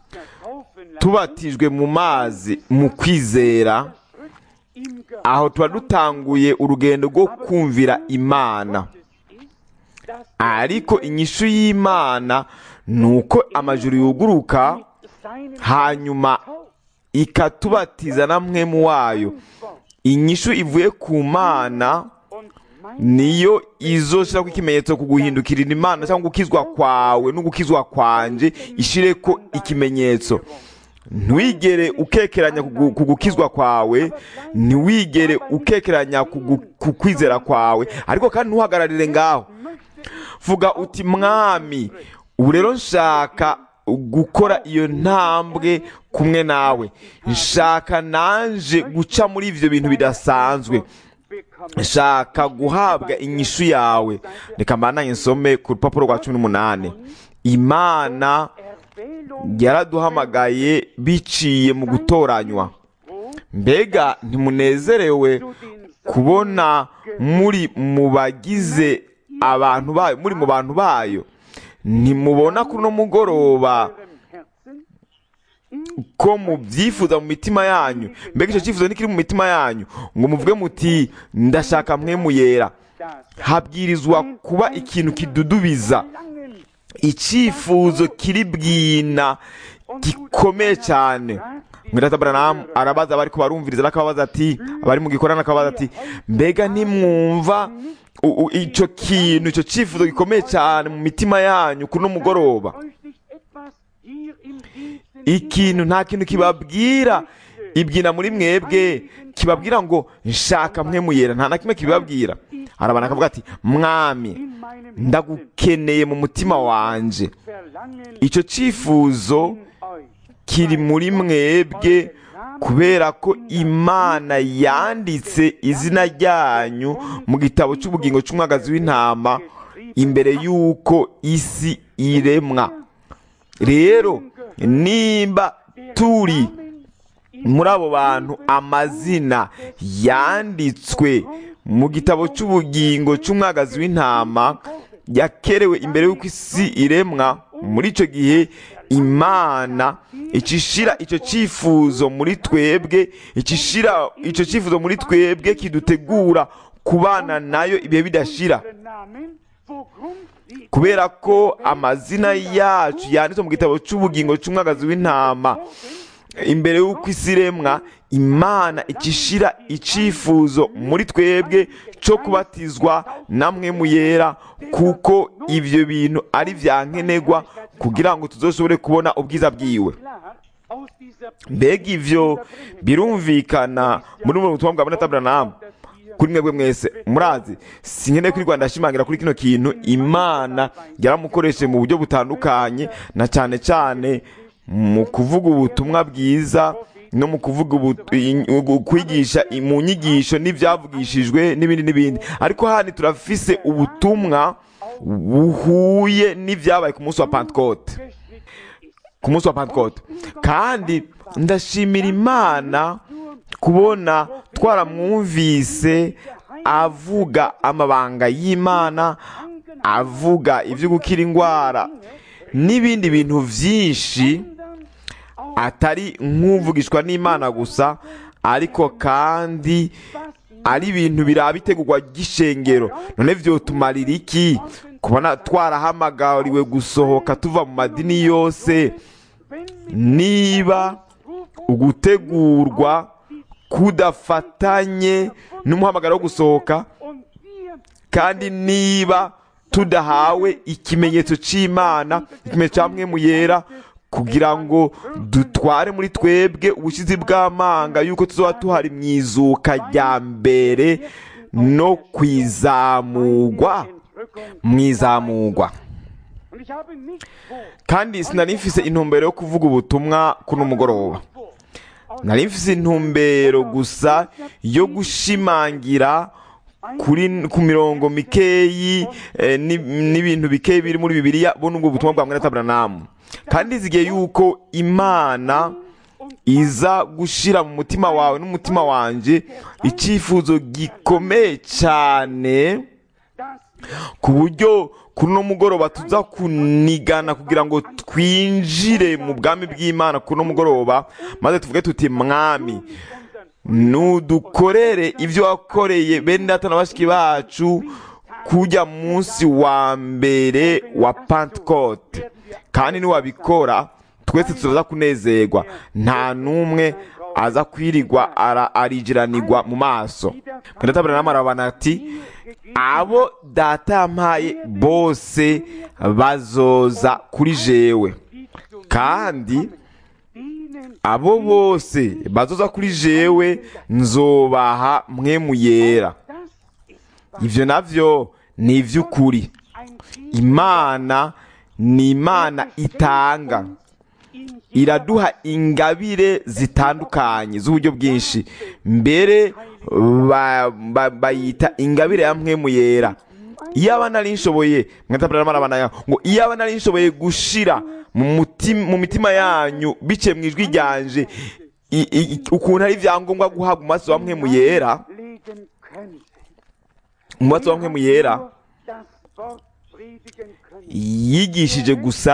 tubatijwe mu mazi mu kwizera aho tuba dutanguye urugendo rwo kumvira imana ariko inyishu y'imana ni uko amajuru yuguruka hanyuma ikatubatiza na mwemu wayo inyishu ivuye ku mana niyo izoshyira ko ikimenyetso ku guhindukirira imana cyangwa gukizwa kwawe no gukizwa kwanje ishire ko ikimenyetso ntiwigere ukekeranya ku gukizwa kwawe ntiwigere ukekeranya ku kwizera kwawe ariko kandi ntuhagararire ngaho vuga uti mwami ubu rero nshaka gukora iyo ntambwe kumwe nawe nshaka nanje guca muri ibyo bintu bidasanzwe nshaka guhabwa inyishu yawe reka mbananye nsome ku rupapuro rwa cumi n'umunani imana yaraduhamagaye biciye mu gutoranywa mbega ntimunezerewe kubona muri mu bagize abantu bayo muri mu bantu bayo ntimubona kuri uno mugoroba ko mubyifuza mu mitima yanyu mbega icyo cyifuzo ntikiri mu mitima yanyu ngo muvuge muti ndashaka mwemu yera habwirizwa kuba ikintu kidudubiza icyifuzo kiri bwina gikomeye cyane mwirata Branham arabaza abari kubarumviriza n'akababaza ati abari mu gikorana akababaza ati mbega ntimwumva u- u- icyo kintu icyo cyifuzo gikomeye cyane mu mitima yanyu kuri uno mugoroba ikintu nta kintu kibabwira ibyina muri mwebwe kibabwira ngo nshaka mwe muyera nta na kimwe kibibabwira arabana akavuga ati mwami ndagukeneye mu mutima wanje icyo cyifuzo kiri muri mwebwe kubera ko imana yanditse izina ryanyu mu gitabo cy'ubugingo cy'umwagazi w'intama imbere y'uko isi iremwa rero nimba turi muri abo bantu amazina yanditswe mu gitabo cy'ubugingo cy'umwagazi w'intama yakerewe imbere y'uko isi iremwa muri icyo gihe imana ikishira icyo cyifuzo muri twebwe ikishira icyo cyifuzo muri twebwe kidutegura kubana nayo ibihe bidashira kubera ko amazina yacu yanditswe mu gitabo cy'ubugingo cy'umwagazi w'intama imbere y'uko isi iremwa imana ikishira icyifuzo muri twebwe cyo kubatizwa namwe mu yera kuko ibyo bintu ari bya nkenerwa kugira ngo tuzoshobore kubona ubwiza bwiwe mbega ibyo birumvikana muri ubu butumwa bwa Bonata Branham kuri mwebwe mwese murazi sinkeneye kuri Rwanda ashimangira kuri kino kintu imana yaramukoresheje mu buryo butandukanye na cyane cyane mu kuvuga ubutumwa bwiza no mu kuvuga ubu- i- kwigisha i- mu nyigisho n'ibyavugishijwe n'ibindi n'ibindi ariko hano turafise ubutumwa buhuye n'ibyabaye ku munsi wa pantekote ku munsi wa pantekote kandi ndashimira imana kubona twaramwumvise avuga amabanga y'imana avuga ibyo gukira indwara n'ibindi bintu byinshi atari nk'uvugishwa n'imana gusa ariko kandi ari ibintu biraba itegurwa ry'ishengero none byotumarira iki kubona twarahamagariwe gusohoka tuva mu madini yose niba ugutegurwa kudafatanye n'umuhamagaro wo gusohoka kandi niba tudahawe ikimenyetso cy'imana ikimenyetso cya mwe mu yera kugira ngo dutware muri twebwe ubushizi bw'amanga yuko tuzaba tuhari mu izuka rya mbere no kwizamugwa mu izamugwa kandi sinari mfise intumbero yo kuvuga ubutumwa kuno mugoroba nari mfise intumbero gusa yo gushimangira kuri ku mirongo mikeyi eh, ni- n'ibintu bikeyi biri muri bibiliya bo nubwo butumwa bwa mwene Aburahamu kandi zigiye yuko imana iza gushira mu mutima wawe n'umutima wanje icyifuzo gikomeye cyane ku buryo kuri uno mugoroba tuza kunigana kugira ngo twinjire mu bwami bw'imana kuri uno mugoroba maze tuvuge tuti mwami nudukorere ibyo wakoreye bene data na bashiki bacu kujya munsi wa mbere wa pantekote kandi niwabikora twese turaza kunezerwa nta n'umwe aza kwirirwa ara- arijiranirwa mu maso mwene data Branham arabana ati abo data yampaye bose bazoza kuri jewe kandi abo bose bazoza kuri jewe nzobaha mwe mu yera ibyo navyo ni iby'ukuri imana ni imana itanga iraduha ingabire zitandukanye z'uburyo bwinshi mbere ba- ba- bayita ingabire ya mwe mu yera iyo aba nari nshoboye mwatabara marabana ngo iyo aba nari nshoboye gushira mu mutima mu mitima yanyu biciye mu ijwi ryanje i- i- ukuntu ari ibyangombwa guhabwa umunsi wa mwe mu yera legen könnte. umunsi wa mwe mu yera Nur das Wort predigen können. yigishije gusa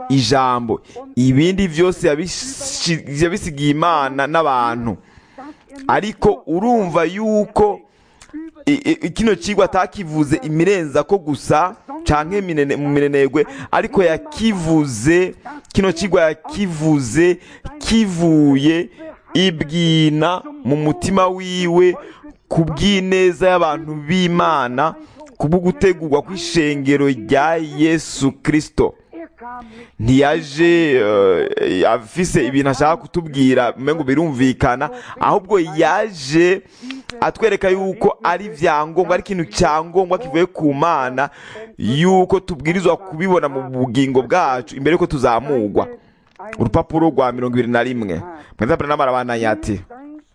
ijambo ibindi byose yabishi- yabisigiye imana n'abantu ariko urumva yuko i- i- kino kigwa atakivuze imirenza ko gusa canke iminene- mu minenegwe ariko yakivuze kino kigwa yakivuze kivuye ibwina mu mutima wiwe ku bw'ineza y'abantu b'imana ku bwo gutegurwa kw'ishengero rya yesu kirisito Er kam nicht ntiyaje eh, afise ibintu ashaka kutubwira ngo birumvikana ahubwo yaje atwereka yuko ari ibyangombwa ari ikintu cyangombwa kivuye ku mana yuko tubwirizwa kubibona mu bugingo bwacu imbere yuko tuzamugwa urupapuro rwa mirongo ibiri na rimwe mweza n'amarabana ati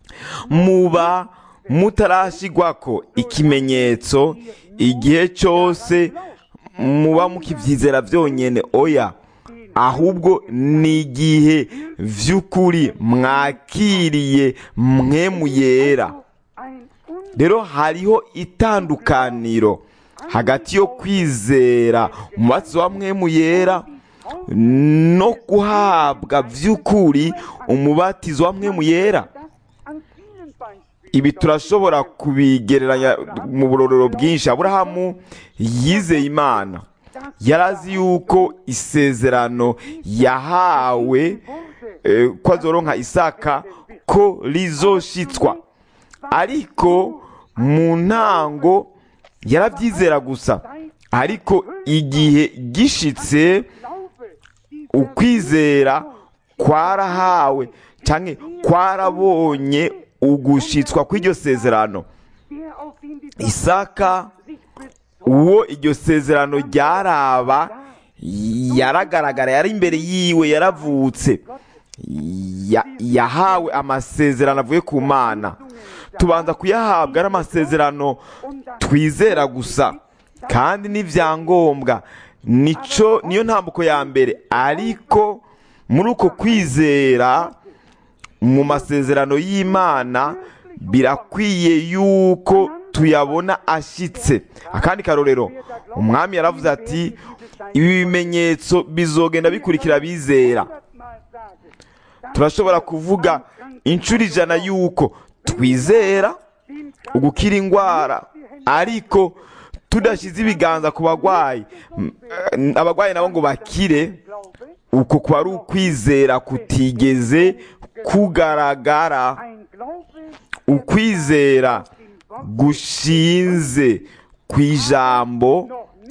muba mutarashyirwako ikimenyetso igihe cyose muba mukibyizera byonyine oya ahubwo ni igihe by'ukuri mwakiriye mwemu yera ein rero hariho itandukaniro hagati yo kwizera umubatizo wa mwemu yera no guhabwa by'ukuri umubatizo wa mwemu yera das an vielen Beispielen ibi turashobora kubigereranya mu burorero bwinshi aburahamu yizeye imana yarazi yuko isezerano yahawe eh, ko azoronka isaka ko rizoshitswa ariko mu ntango yarabyizera gusa ariko igihe gishitse Glaube, die ukwizera kwarahawe cyangwa kwarabonye ugushitswa kw'iryo sezerano der auf den die isaka sich bezog, uwo iryo sezerano ryaraba yaragaragara yari imbere yiwe yaravutse Ya- yahawe amasezerano avuye ku mana tubanza kuyahabwa ari amasezerano twizera gusa kandi n'ibyangombwa nico niyo ntambuko ya mbere ariko muri uko kwizera mu masezerano y'imana birakwiye yuko tuyabona ashyitse akandi karorero umwami yaravuze ati ibi bimenyetso bizogenda bikurikira abizera hundertmal sage, turashobora kuvuga inshuro ijana yuko twizera ugukira indwara ariko tudashyize ibiganza ku barwayi M- eh, abarwayi nabo ngo bakire Glaube, uko kuba ari ukwizera kutigeze kugaragara ein Glaube, ukwizera gushinze ku ijambo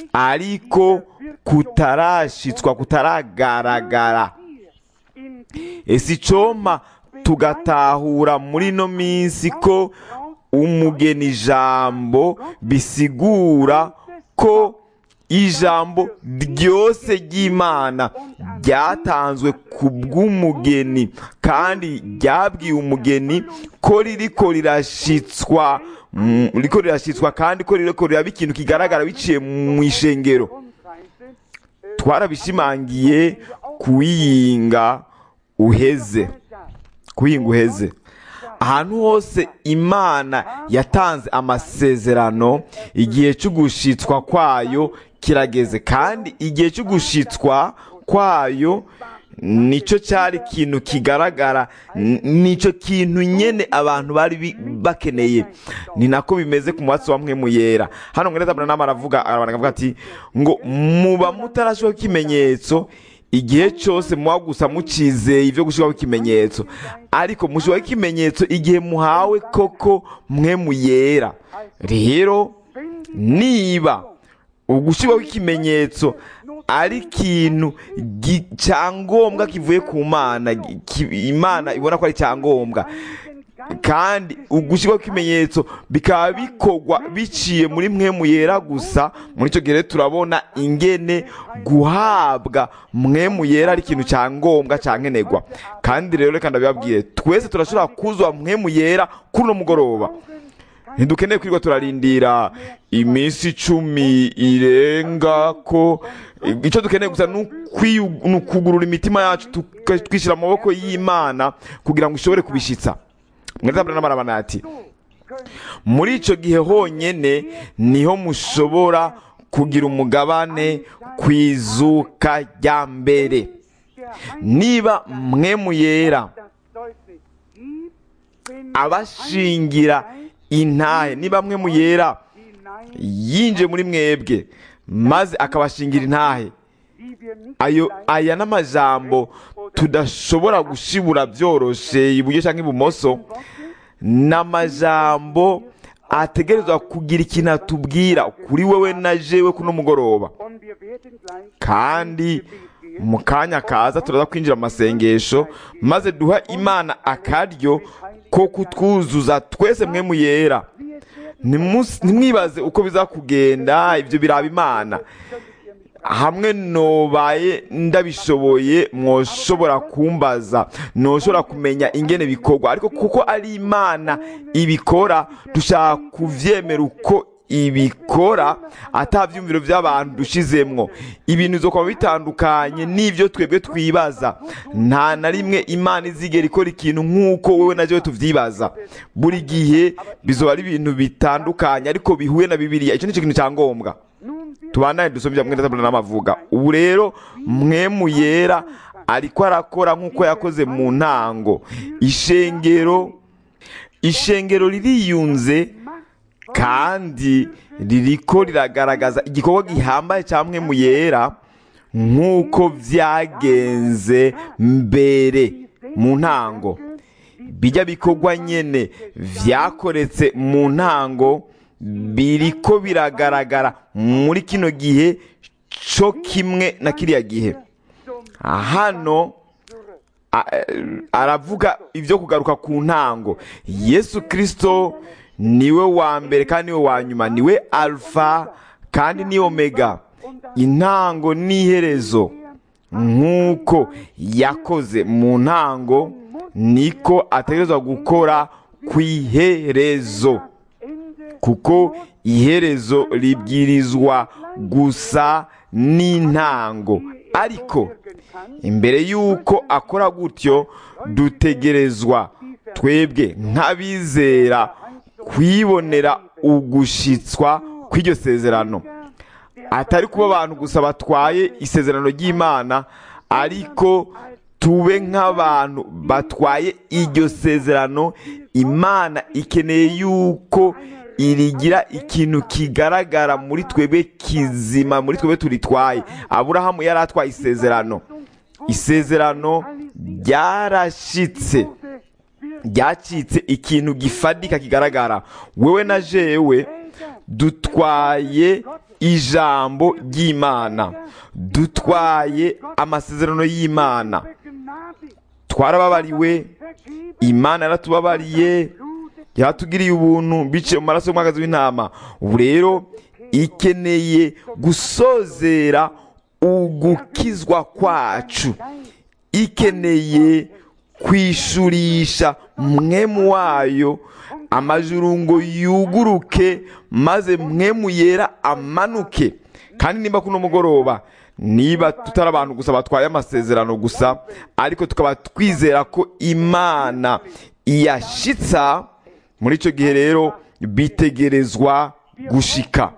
ariko kutarashitswa kutaragaragara in die ese icoma tugatahura muri ino minsi ko umugeni ijambo bisigura ko ijambo ryose ry'imana ryatanzwe ku bw'umugeni kandi ryabwiye umugeni ko ririko rirashitswa mm, ririko rirashitswa kandi ko ririko riraba ikintu kigaragara biciye mu ishengero Rundreise, twarabishimangiye kuwiyinga uheze kuwiyinga uheze ahantu hose imana yatanze amasezerano igihe cyo gushitswa kwayo kirageze kandi igihe cyo gushitswa kwayo nicyo cyari ikintu kigaragara n- nicyo kintu nyene abantu bari bi- bakeneye ni nako bimeze ku mwatsi wa mwemu yera hano mwene Abrahamu aravuga aravuga ati ngo muba mutarashyiraho ikimenyetso igihe cyose muba gusa mucizeye ibyo gushyiraho ikimenyetso ariko mushyiraho ikimenyetso igihe muhawe koko mwemu yera rero niba ugushyiraho ikimenyetso ari ikintu gi- cyangombwa kivuye ku mana gi- ki- imana ibona ko ari cyangombwa kandi ugushyirwaho ikimenyetso bikaba bikorwa biciye muri mwemu yera gusa muri icyo gihe rero turabona ingene guhabwa mwemu yera ari ikintu cyangombwa cyankenerwa kandi rero reka ndabibabwire twese turashobora kuzwa mwemu yera kuri uno mugoroba ntidukeneye kwirirwa turarindira iminsi icumi irenga ko icyo dukeneye gusa ni ukwiyu- ni ukugurura imitima yacu tuka- twishyira mu maboko y'imana kugira ngo ishobore kubishyitsa mwese n'amarabana ati muri icyo gihe honyine niho mushobora kugira umugabane ku izuka rya mbere niba mwemu yera abashingira intahe niba mwemu yera yinjiye muri mwebwe maze akabashingira intahe ayo aya n'amajambo tudashobora gushibura byoroshe iburyo cyangwa ibumoso ni amajambo ategerezwa kugira ikintu atubwira kuri wowe na jewe kuno mugoroba kandi mu kanya kaza turaza kwinjira mu masengesho maze duha imana akaryo ko kutwuzuza twese mwe mu yera Ntimus- ntimwibaze uko biza kugenda ibyo biraba imana hamwe nobaye ndabishoboye mwoshobora kumbaza noshobora kumenya ingene bikorwa ariko kuko ari imana ibikora dushaka kuvyemera uko ibikora atavyumviro by'abantu dushizemwo ibintu bizokuba bitandukanye n'ivyo twebwe twibaza nta na rimwe imana izigera ikora ikintu nk'uko wewe na jewe tuvyibaza buri gihe bizoba ari ibintu bitandukanye ariko bihuye na bibiliya ico nico kintu cya ngombwa tubandane dusomye mwenda tabula n'amavuga ubu rero mwemu yera ariko arakora nk'uko yakoze mu ntango ishengero ishengero ririyunze kandi ririko riragaragaza igikorwa gihambaye cya mwemu yera nk'uko byagenze mbere mu ntango bijya bikorwa nyene vyakoretse mu ntango biriko biragaragara muri kino gihe co kimwe na kiriya gihe hano a- aravuga ibyo kugaruka ku ntango yesu kirisito niwe wa mbere kandi niwe wa nyuma niwe alfa kandi ni omega intango n'iherezo nk'uko yakoze mu ntango niko ategerezwa gukora ku iherezo kuko iherezo ribwirizwa gusa n'intango ariko imbere y'uko akora gutyo dutegerezwa twebwe nk'abizera kwibonera ugushitswa kw'iryo sezerano atari kuba abantu gusa batwaye isezerano ry'imana ariko tube nk'abantu batwaye iryo sezerano imana ikeneye yuko irigira ikintu kigaragara muri twebwe kizima muri twebwe turitwaye aburahamu yari atwaye isezerano isezerano ryarashitse ryacitse ikintu gifadika kigaragara wewe na jewe dutwaye ijambo ry'imana dutwaye amasezerano y'imana twarababariwe imana yaratubabariye yatugiriye ubuntu biciye mu maraso y'umwagazi w'intama ubu rero ikeneye gusozera ugukizwa kwacu ikeneye kwishurisha mwemu wayo amajuru ngo yuguruke maze mwemu yera amanuke kandi nimba kuno mugoroba niba tutari abantu gusa batwaye amasezerano gusa ariko tukaba twizera ko imana iyashitsa muri icyo gihe rero bitegerezwa gushika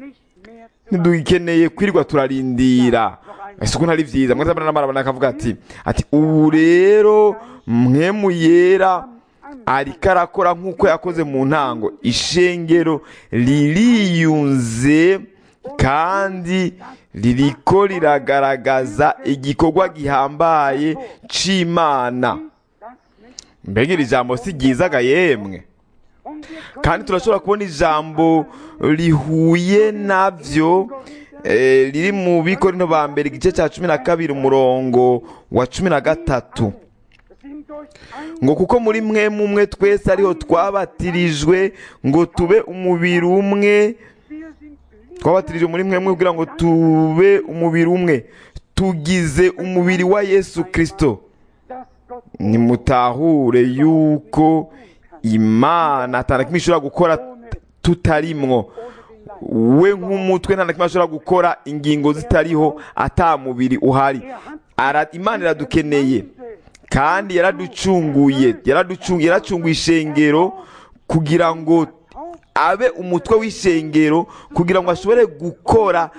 ntidukeneye kwirirwa turarindira ese uko ntari byiza mwese n'amarabana akavuga ati ati ubu rero mwemu yera ariko arakora nk'uko yakoze mu ntango ishengero ririyunze kandi ririko riragaragaza igikorwa gihambaye c'imana mbega iri jambo si ryizaga yemwe kandi turashobora kubona ijambo rihuye nabyo eh, riri mu bikorinto ba mbere igice cya cumi na kabiri umurongo wa cumi na gatatu ngo kuko muri mwe mumwe twese ariho twabatirijwe ngo tube umubiri umwe twabatirijwe muri mwe mwe kugira ngo tube umubiri umwe tugize umubiri wa yesu kirisito nimutahure yuko imana atana kimwe ishobora gukora tutarimwo we nk'umutwe nta na kimwe ashobora gukora ingingo zitariho ata mubiri uhari Ara- imana iradukeneye kandi yaraducunguye yaraducunguye yaracunguye ishengero kugira ngo abe umutwe w'ishengero kugira ngo ashobore gukora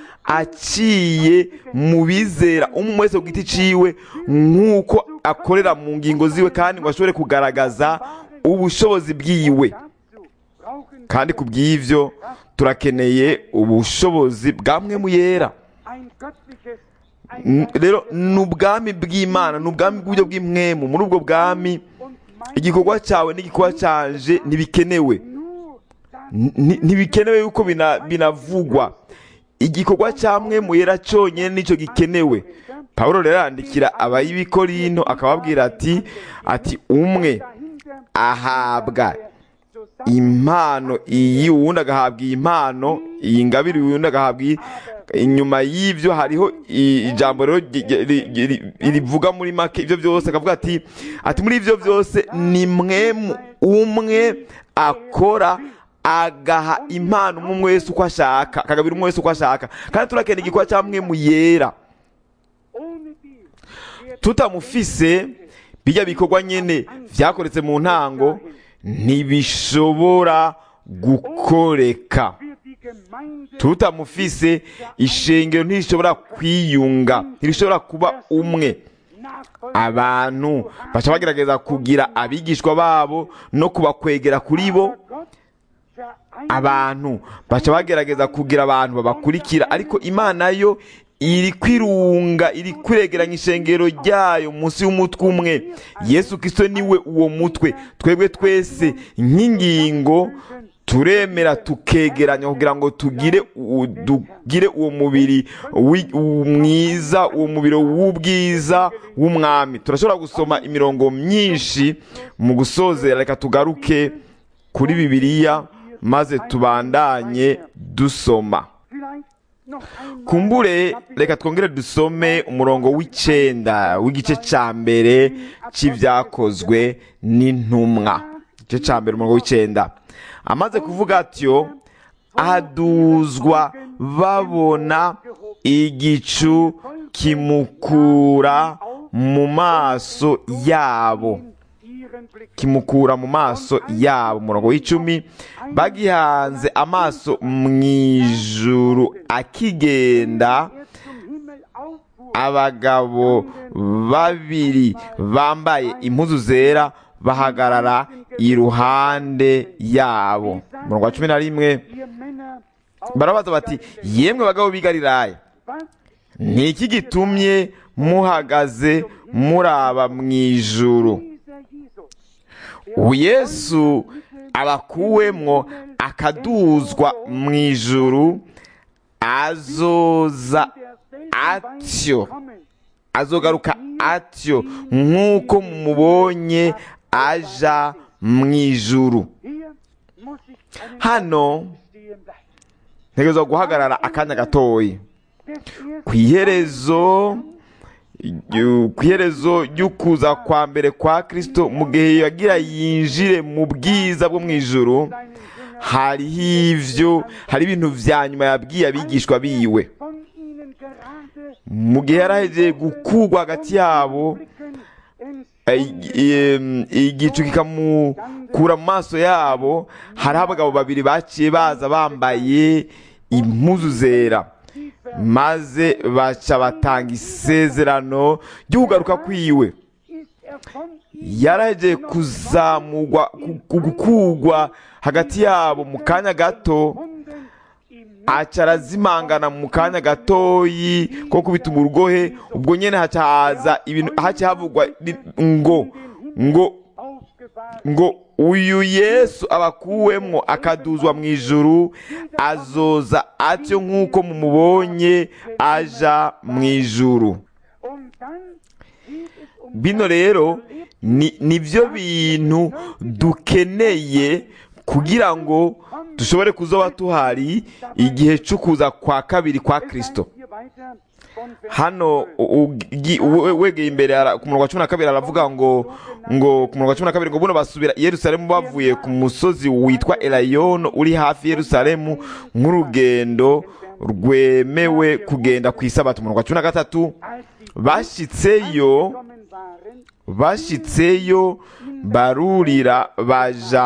aciye mu bizera umwe wese ku giti ciwe nk'uko akorera mu ngingo ziwe kandi ngo ashobore kugaragaza ubushobozi bwiwe Dazu brauchen kandi ku bw'ivyo turakeneye ubushobozi bwa mwe mu yera ein göttliches, N- ein rero ni ubwami bw'imana ni ubwami bw'uburyo bw'imwemu muri ubwo bwami und mein igikorwa cyawe n'igikorwa cyanje ntibikenewe nur das N- ntibikenewe yuko bina- binavugwa igikorwa cya mwe mu yera cyonyine nicyo gikenewe pawulo rero arandikira abayibikorinto akababwira ati ati umwe dahinter ahabwa zusammen impano iyi uwundi agahabwa iyi mpano iyi ngabire uwundi agahabwa iyi inyuma y'ibyo hariho i- ijambo rero ry- ry- ry- ry- rivuga muri make ibyo byose akavuga ati ati muri ibyo byose ni mwe mu- umwe akora agaha impano umwe umwe wese uko ashaka akagabira umwe wese uko ashaka kandi turakeneye igikorwa cya mwe mu yera ohne die wird tutamufise bijya bikorwa nyene vyakoretse mu ntango ntibishobora gukoreka wird die Gemeinde tutamufise ishengero ntirishobora kwiyunga ntirishobora kuba umwe nachfolgen. abantu baca bagerageza kugira abigishwa babo no kubakwegera kuri bo Gott vereinigt abantu baca bagerageza kugira abantu babakurikira ariko imana yo iri kwirunga iri kwiregeranya ishengero ryayo munsi y'umutwe umwe yesu kirisito niwe uwo mutwe twebwe twese nk'ingingo turemera tukegeranya kugira ngo tugire u- tugire uwo mubiri wi- u- mwiza uwo mubiri w'ubwiza w'umwami turashobora gusoma imirongo myinshi mu gusozera reka tugaruke kuri bibiliya maze tubandanye dusoma vielleicht noch einmal kumbure reka twongere dusome umurongo w'icenda w'igice ca mbere c'ivyakozwe n'intumwa igice ca mbere umurongo w'icenda amaze kuvuga atyo aduzwa babona igicu kimukura mu maso yabo ihren Blick kimukura mu maso yabo umurongo w'icumi bagihanze amaso mu ijuru akigenda er zum Himmel auffuhr, abagabo babiri bambaye impuzu zera bahagarara iruhande yabo umurongo wa cumi na rimwe ihr Männer aus barabaza bati yemwe bagabo b'i galilaya was ni iki gitumye muhagaze muraba mu ijuru dieser Jesus, ubu yesu abakuwemwo akaduzwa mu ijuru azoza derselben atyo Weise kommen, azogaruka atyo nk'uko mumubonye aja mu ijuru hier muss ich einen hano stehen bleiben. ntegerezwa guhagarara akanya gatoya Des ersten ku iherezo yu- ku iherezo ry'ukuza kwa mbere kwa kristo mu gihe yagira yinjire mu bwiza bwo mu ijuru seinen Jüngern hariho ivyo hari ibintu vya nyuma yabwiye abigishwa biwe von ihnen gerade mu gihe yarahegeye gukurwa hagati yabo blicken ins i- i- igicu kikamukura mu maso yabo hariho abagabo babiri baciye baza bambaye impuzu zera maze baca batanga isezerano ryo kugaruka kwiwe ist er von yarahegeye kuzamurwa ku- ku- gukurwa hagati yabo mu kanya gato Wunden im aca arazimangana mu kanya gatoyi ko kubita urugohe ubwo nyene haca haza ibintu haca havugwa ri- ngo ngo aufgefahren ngo uyu yesu abakuwemwo akaduzwa mu ijuru azoza atyo nk'uko mumubonye aja mu ijuru und dann geht es um bino rero ni nibyo bintu dukeneye kugira ngo dushobore kuzoba tuhari igihe cyo kuza kwa kabiri kwa kristo hier weiter von Vers hano u- ugi- we- wegeye imbere ara- ku murongo wa cumi na kabiri aravuga ngo ngo ku murongo wa cumi na kabiri ngo buno basubira i yerusalemu bavuye ku musozi witwa elayono uri hafi yerusalemu nk'urugendo rwemewe kugenda ku isabato umurongo wa cumi na gatatu als die bashitseyo gekommen waren, bashitseyo barurira baja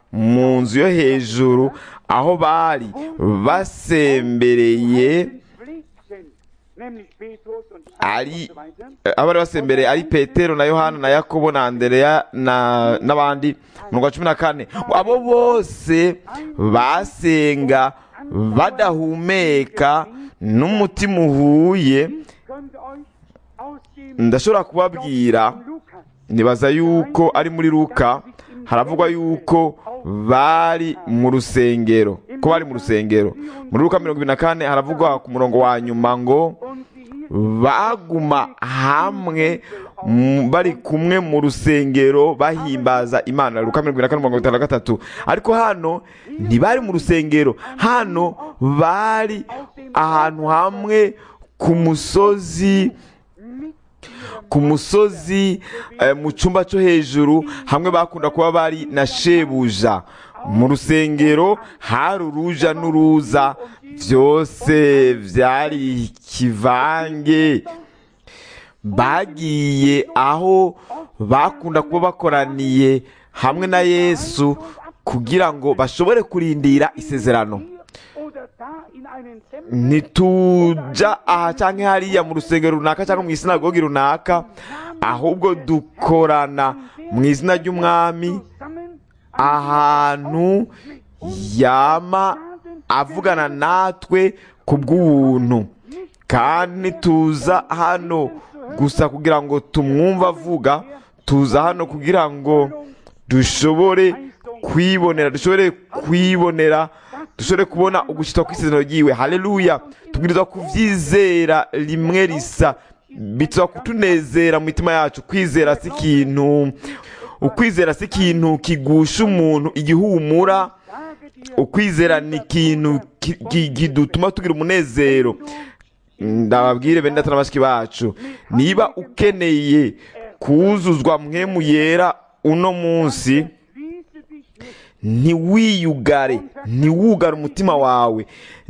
mu nzu yo hejuru aho bari basembereye pflegten, nämlich Petrus und ari und so weiter. eh, aho bari basembereye ari petero na yohana na yakobo na andereya na n'abandi mu rwa cumi na kane abo bose basenga badahumeka n'umutima uhuye Ich könnte euch aus dem ndashobora kubabwira Lukas nibaza yuko ari muri luka haravugwa yuko bari mu rusengero ko bari mu rusengero muri luka mirongo ibiri na kane haravugwa ku murongo wa nyuma ngo und sie hielten baguma hamwe m- bari kumwe mu rusengero bahimbaza imana luka mirongo ibiri na kane mirongo itanu na gatatu ariko hano ntibari mu rusengero hano bari ahantu hamwe ku musozi ku musozi eh, mu cyumba cyo hejuru hamwe bakunda kuba bari na shebuja mu rusengero hari uruja n'uruza byose byari ikivange bagiye aho bakunda kuba bakoraniye hamwe na yesu kugira ngo bashobore kurindira isezerano hier oder da in einen Tempel ntituja aha cyangwa hariya mu rusengero runaka cyangwa mu isinagogi runaka ahubwo dukorana mu izina ry'umwami zusammen ahantu yama avugana natwe ku bw'ubuntu kandi tuza hano gusa kugira ngo tumwumve avuga tuza hano kugira ngo dushobore kwibonera dushobore kwibonera dushobore kubona ugushyitwa kw'isezerano ryiwe haleluya tubwirizwa kubyizera rimwe risa bituma kutunezera mu mitima yacu kwizera si ikintu ukwizera si ikintu kigusha umuntu igihumura sage dir ukwizera ni ikintu ki- ki- kidutuma tugira umunezero ndababwire bene data na bashiki bacu niba ukeneye kuzuzwa mwemu yera uno munsi schließe dich nicht ntiwiyugare ntiwugare umutima wawe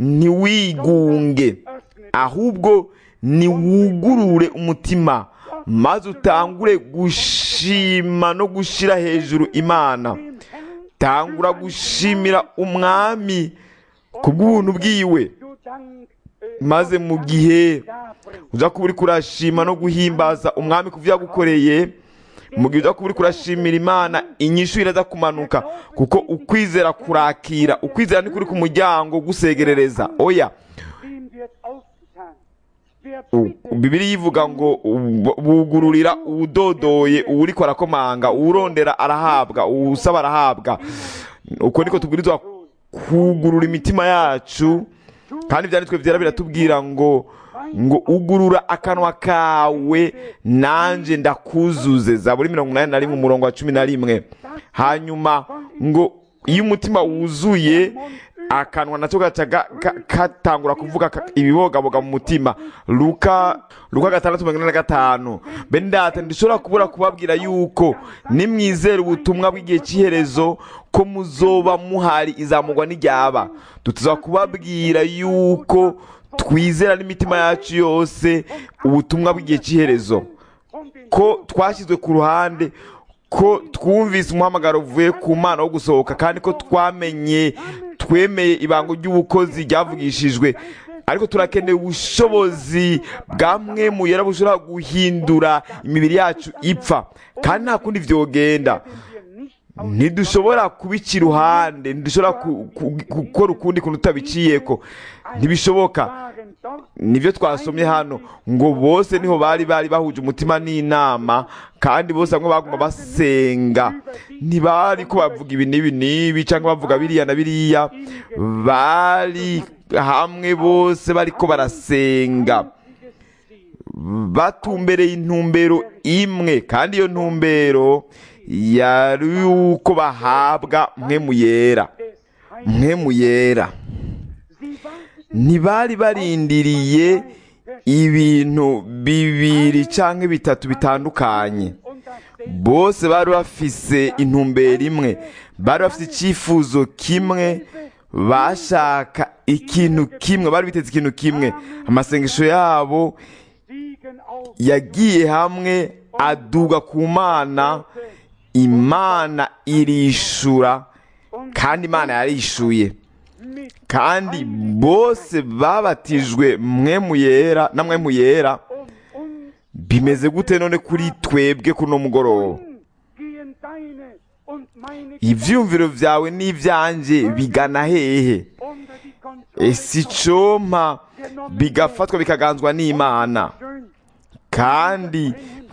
ntiwigunge ahubwo niwugurure umutima maze utangure gushima no gushyira hejuru imana tangura gushimira umwami ku bw'ubuntu bwiwe du Dank äh, maze mu gihe darbringst. uza kuba uri kurashima no guhimbaza umwami ku byo yagukoreye mu gihe uza kuba uri kurashimira imana inyishu iraza kumanuka kuko ukwizera kurakira ukwizera ni kuri ku muryango gusegerereza oya Wem wird aufgetan? Wer U- bittet, bibiri yivuga ngo u- bugururira uwudodoye uwuriko arakomanga uwurondera arahabwa uwusaba arahabwa uko niko tubwirizwa kugurura imitima yacu kandi ibyanditswe byera biratubwira ngo ngo ugurura akanwa kawe nanjye ndakuzuze zaburi mirongo inani na rimwe umurongo wa cumi na rimwe hanyuma ngo iyo umutima wuzuye akanwa nacyo gaca ga- ka- katangura kuvuga ka- ibibogaboga mu mutima luka luka gatandatu mirongo ine na gatanu bene data ndishobora kubura kubabwira yuko nimwizera ubutumwa bw'igihe cy'iherezo ko muzoba muhari izamugwa n'iryaba dutuzwa kubabwira yuko twizera n'imitima yacu yose ubutumwa bw'igihe cy'iherezo von den ko twashyizwe ku ruhande ko twumvise umuhamagaro uvuye ku mana wo gusohoka kandi ko twamenye twemeye ibango ry'ubukozi ryavugishijwe ariko turakeneye ubushobozi bwa mwe mu yera bushobora guhindura imibiri yacu ipfa kandi nta kundi vyogenda wir nicht ntidushobora kubica iruhande ntidushobora ku- ku- gukora ukundi kuntu tutabiciyeko ntibishoboka waren dort nibyo twasomye hano ngo bose niho bari bari bahuje umutima n'inama kandi bose bamwe baguma basenga ntibari ko bavuga ibi n'ibi n'ibi cyangwa bavuga biriya na biriya bari hamwe bose bariko barasenga batumbereye intumbero imwe kandi iyo ntumbero yari uko bahabwa mwe mu yera des Heils. mwe mu yera Sie warteten ntibari barindiriye ibintu bibiri cyangwa bitatu bitandukanye und das Ding bose bari bafise intumbero imwe bari bafite icyifuzo kimwe bashaka ikintu kimwe bari biteze ikintu kimwe amasengesho yabo stiegen auf yagiye hamwe aduga ku mana imana irishura kandi imana yarishuye mit kandi bose babatijwe mwemu yera na mwemu yera und uns bimeze gute none kuri twebwe kuno mugoroba gehen deine und meine ivyumviro vyawe n'ivyanjye bigana hehe unter die Kontrolle ese icompa bigafatwa bikaganzwa n'imana schön kandi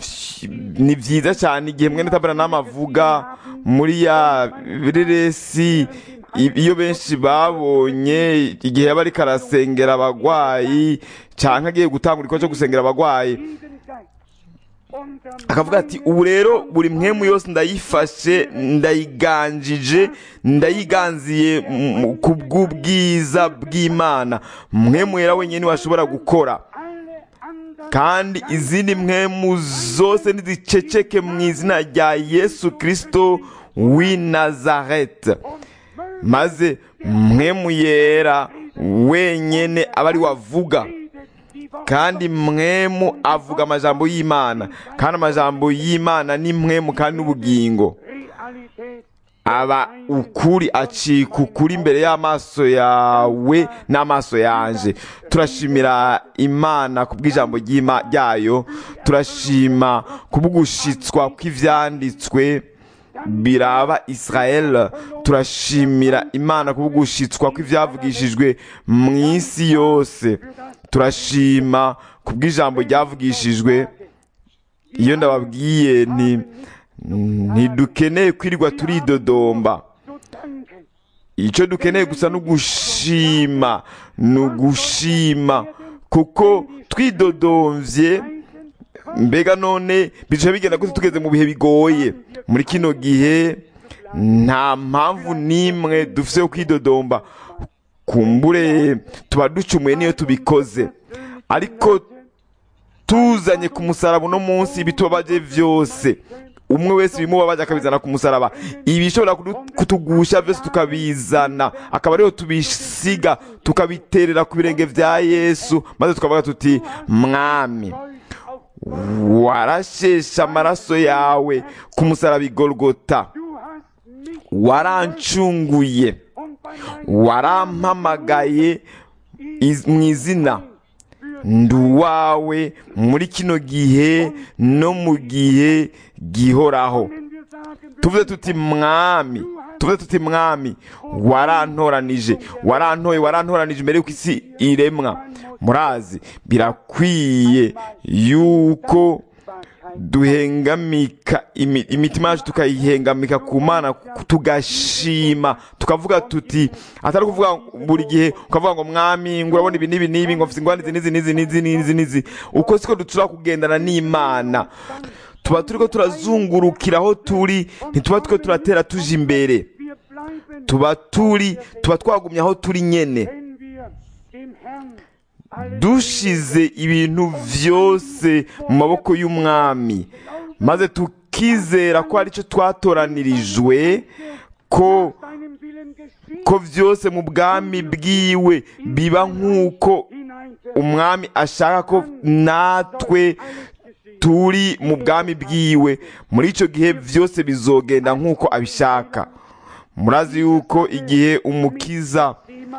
ni byiza cyane igihe mwene taberanamu avuga muri ya bireresi i- iyo benshi babonye igihe yaba ariko arasengera abagwayi cyangwa agiye gutanga igikorwa cyo gusengera abagwayi jeden Geist unter akavuga ati ubu rero buri mwemu yose ndayifashe ndayiganjije ndayiganziye mu- ku bw'ubwiza bw'imana mwemu yera wenyine niwe ashobora gukora alle anderen kandi izindi mwemu zose niziceceke mu izina rya yesu kirisito w'i nazareti und mögen maze mwemu yera wenyine aba ari we avuga die Worte kandi mwemu avuga amajambo y'imana kandi amajambo y'imana ni mwemu kandi n'ubugingo Realität aba ukuri acika ukuri imbere y'amaso yawe n'amaso yanje turashimira imana ku bw'ijambo ry'Ima- ryayo turashima ku bw'ugushitswa kw'ivyanditswe biraba israel turashimira imana ku bw'ugushitswa kw'ivyavugishijwe mu isi yose turashima ku bw'ijambo ryavugishijwe iyo ndababwiye nti ntidukeneye kwirirwa turidodomba zu danken icyo dukeneye gusa ni ugushima ni ugushima kuko twidodomvye mbega none bica bigenda gute tugeze mu bihe bigoye muri kino gihe nta mpamvu n'imwe dufite yo kwidodomba kumbure tuba ducumuye niyo tubikoze ariko tuzanye ku musaraba uno munsi ibitubabaje byose umwe wese ibimubabaje akabizana ku musaraba ibishobora kudu- kutugusha byose tukabizana akaba ariho tubisiga tukabiterera ku birenge bya yesu maze tukavuga tuti mwami Kreuz auf warasheshe amaraso yawe ku musaraba igorogota du hast mich warancunguye und bei meinem warampamagaye iz- mu izina ndi uwawe muri kino gihe no mu gihe gihoraho wenn wir sagen tuvuze tuti mwami tuvuze tuti mwami warantoranije warantoye warantoranije mbere y'uko isi iremwa murazi birakwiye yuko duhengamika imi- imitima yacu tukayihengamika ku mana tugashima tukavuga tuti atari kuvuga buri gihe ukavuga ngo mwami ngo urabona ibi n'ibi n'ibi ngo mfite ingwani izi n'izi n'izi n'izi n'izi n'izi uko siko dushobora kugendana n'imana tuba turiko turazungurukira aho turi ntituba turiko turatera tuje imbere wir bleiben tuba turi tuba twagumye aho turi nyene wenn wir dem Herrn alle dushize ibintu vyose mu maboko y'umwami maze tukizera ko ari cyo twatoranirijwe ko deinem Willen geschieht ko vyose mu bwami bwiwe biba nk'uko hinein umwami ashaka ko natwe turi mu bwami bwiwe muri icyo gihe byose bizogenda nk'uko abishaka murazi yuko igihe umukiza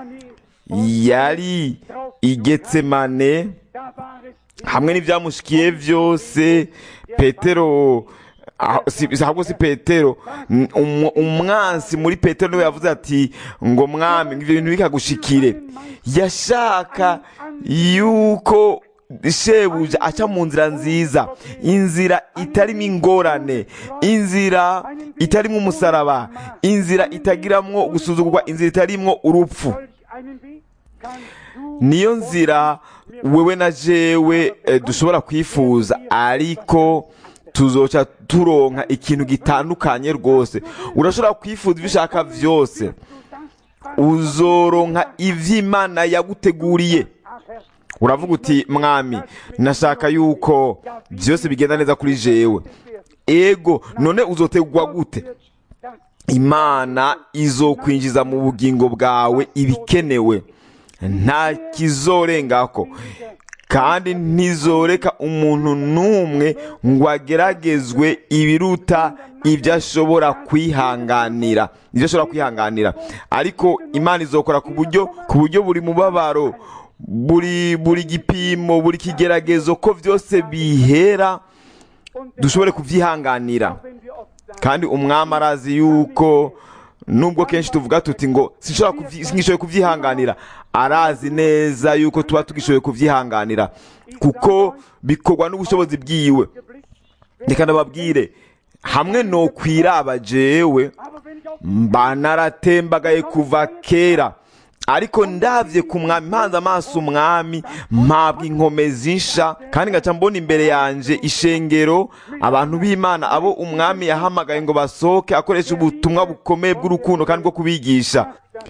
yari i getsemane da war es hamwe n'ibyamushikiye byose petero ah, si- ahubwo si petero n- umu- umwansi muri petero niwe yavuze ati ngo mwami ngo ibyo bintu bikagushikire yashaka yuko shebuja aca mu nzira nziza inzira itarimo ingorane inzira itarimo umusaraba inzira itagiramwo gusuzugurwa inzira itarimwo urupfu solch einen Weg kannst du niyo nzira wewe na jewe eh, dushobora kwifuza ariko tuzoca turonka ikintu gitandukanye rwose urashobora kwifuza ibyo ushaka byose du das uzoronka ivy'imana yaguteguriye Ach, Herr, uravuga uti mwami nashaka yuko byose bigenda neza kuri jewe ego none uzotegwa gute das imana izokwinjiza mu bugingo bwawe ibikenewe nta kizorengako kandi ntizoreka umuntu n'umwe ngo ageragezwe ibiruta ibyo ashobora kwihanganira ibyo ashobora kwihanganira ariko imana izokora ku buryo ku buryo buri mubabaro buri buri gipimo buri kigeragezo ko byose bihera dushobore kubyihanganira wenn wir oft sagen, kandi umwami arazi yuko nubwo kenshi tuvuga tuti ngo sinshobora kubyi- singishoboye kubyihanganira arazi neza yuko tuba tugishoboye kubyihanganira kuko bikorwa n'ubushobozi bwiwe geblickt, reka ndababwire hamwe no kwiraba jewe aber wenn ich auf mba naratembagaye kuva kera ariko ndabye ku mwami mpanze amaso umwami mpabwa inkomezi nsha kandi ngaca mbona imbere yanje ishengero abantu b'imana abo umwami yahamagaye ngo basohoke akoresha ubutumwa bukomeye bw'urukundo kandi bwo kubigisha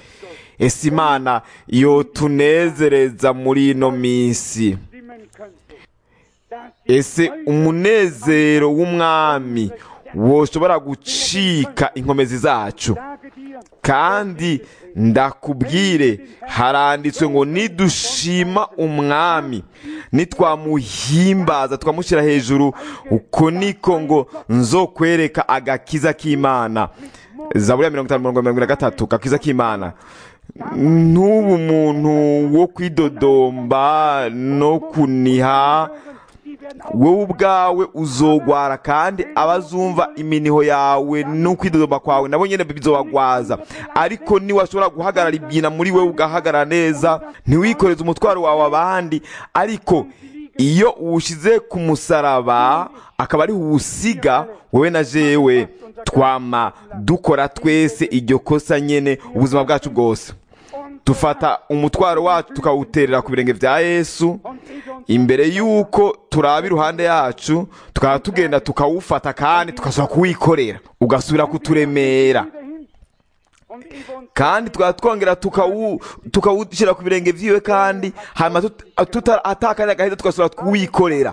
ese imana yo tunezereza muri ino minsi stimmen könnte, dass die ese umunezero w'umwami woshobora gucika inkomezi zacu Sage dir, kandi ndakubwire haranditswe ngo nidushima umwami nitwamuhimbaza twamushyira hejuru uko niko ngo nzokwereka agakiza k'imana zaburi ya mirongo itanu mirongo mirongo na gatatu agakiza k'imana n'ubu umuntu wo kwidodomba no kuniha die werden wowe ubwawe uzogwara kandi abazumva iminiho yawe n'ukwidodomba kwawe nabo nyine bizobagwaza ariko niwashobora guhagarara ibyina muri wowe ugahagarara neza ntiwikoreze umutwaro wawe abandi ariko iyo uwushyize ku musaraba akaba ari uwusiga wowe na jewe twama dukora twese iryo kosa nyene ubuzima bwacu bwose dufata umutwaro wacu tukawuterera ku birenge bya yesu und ich uns imbere y'uko turaba iruhande yacu tukaba tugenda tukawufata kandi tugasubira kuwikorera ugasubira kuturemera wieder hin und ich uns kandi tukaba twongera tukawu- tukawushyira ku birenge by'iwe kandi hanyuma tut- tuta- atakanya gahita tugasubira kuwikorera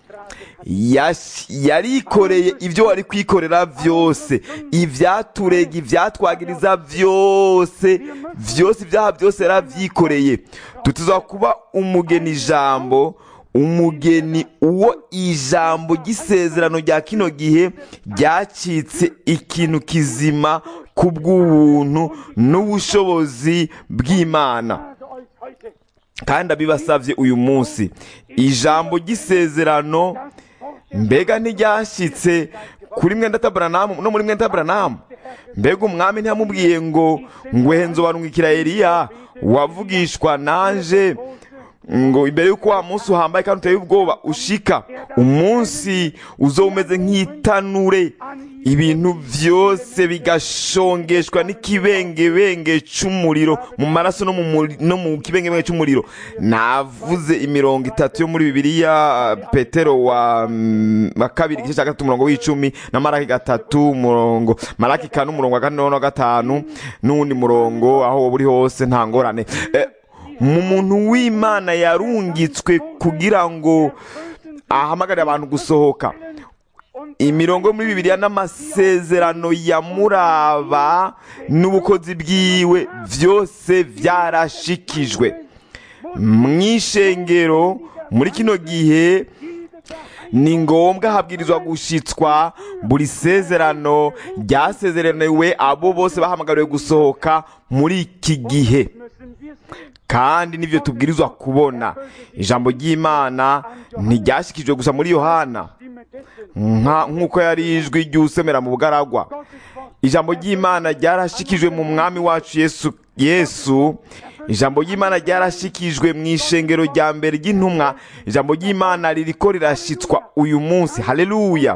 Yash- yarikoreye ibyo wari kwikorera byose ibyaturega ibyatwagiriza byose byose ibyaha byose yarabyikoreye tutuza kuba umugeni ijambo umugeni uwo ijambo ry'isezerano rya kino gihe ryacitse ikintu kizima ku bw'ubuntu n'ubushobozi bw'imana sage euch heute, kandi abibasabye uyu munsi ijambo ry'isezerano mbega ntiryashyitse kuri mwenda taburanamu no muri mwenda taburanamu mbega umwami ntiyamubwiye ngo ngwehe nzobanukira eliya wavugishwa nanje ngo imbere y'uko wa munsi uhambaye kandi uteye ubwoba ushika umunsi uzo umeze nk'itanure ibintu byose bigashongeshwa n'ikibengebenge cy'umuriro mu maraso no mu muri- no mu kibengebenge cy'umuriro navuze imirongo itatu yo muri bibiliya petero wa mm, wa kabiri igice cya gatatu umurongo w'icumi na maraki gatatu umurongo maraki kane umurongo wa kane na gatanu n'uwundi murongo aho wowe uri hose nta ngorane Eh, mu muntu w'imana yarungitswe kugira ngo ahamagarire abantu gusohoka imirongo yo muri bibiliya n'amasezerano ya muraba n'ubukozi bwiwe byose byarashikijwe mu ishengero muri kino gihe ni ngombwa habwirizwa gushitswa buri sezerano ryasezeraniwe abo bose bahamagariwe gusohoka muri iki gihe müssen wir sehen. kandi nibyo tubwirizwa kubona ijambo ry'imana ntiryashikijwe gusa muri yohana Stimme dessen, nka- nk'uko yari ijwi ry'usemera mu bugaragwa Gottes Wort, ijambo ry'imana ryarashikijwe mu mwami wacu yesu yesu ijambo ry'imana ryarashikijwe mu ishengero rya mbere ry'intumwa ijambo ry'imana ririko rirashitswa uyu munsi haleluya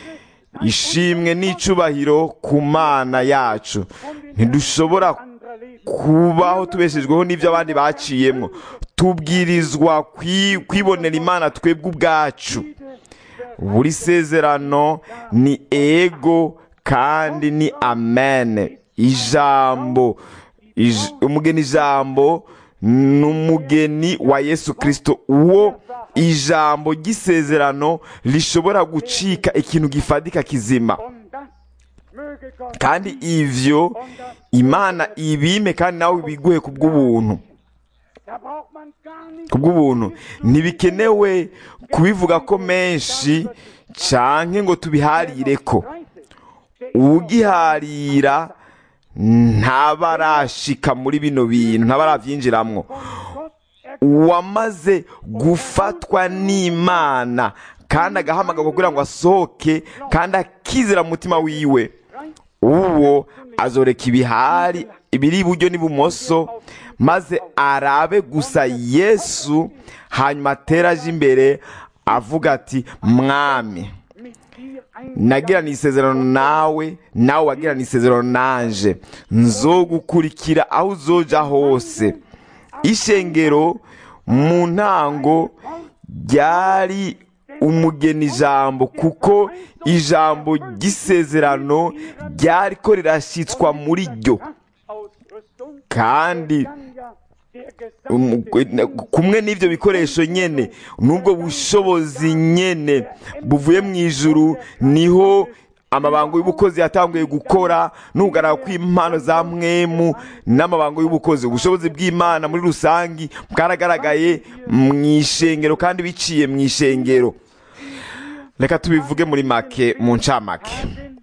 ishimwe n'icubahiro ku mana yacu ntidushobora anderer Leben. kubaho tubeshejweho n'ibyo abandi baciyemo tubwirizwa kwi- kwibonera imana twebwe ubwacu buri sezerano ni ego kandi ni amen ijambo ij- umugeni ijambo ni umugeni wa yesu kirisito uwo ijambo ry'isezerano rishobora gucika ikintu gifadika kizima Und das möge Gott kandi ivyo imana ibime kandi nawe biguhe ku bw'ubuntu Da braucht man gar nicht kubw'ubuntu ntibikenewe kubivuga ko menshi canke ngo tubiharire ko ugiharira ntabarashika muri bino bintu ntabaravyinjiramwo Gott uwamaze gufatwa n'imana kandi agahamagarwa kugira ngo asohoke kandi akizera mu mutima wiwe uwo azoreka ibihari ibiri iburyo n'ibumoso maze arabe gusa yesu hanyuma atera aje imbere avuga ati mwami mit dir ein nagirana isezerano nawe nawe wagirana isezerano nanje nzogukurikira aho uzoja hose ishengero mu ntango ryari umugeni ijambo kuko ijambo ry'isezerano ryariko rirashyitswa muri ryo Ausrüstung kandi kann ja der um, gesamte kumwe n'ibyo bikoresho nyene n'ubwo bushobozi nyene buvuye mu ijuru niho amabango y'ubukozi yatanguye gukora n'ugaragara kw'impano za mwemu n'amabango y'ubukozi ubushobozi bw'imana muri rusangi bwaragaragaye mu ishengero kandi biciye mu ishengero reka tubivuge muri make mu ncamake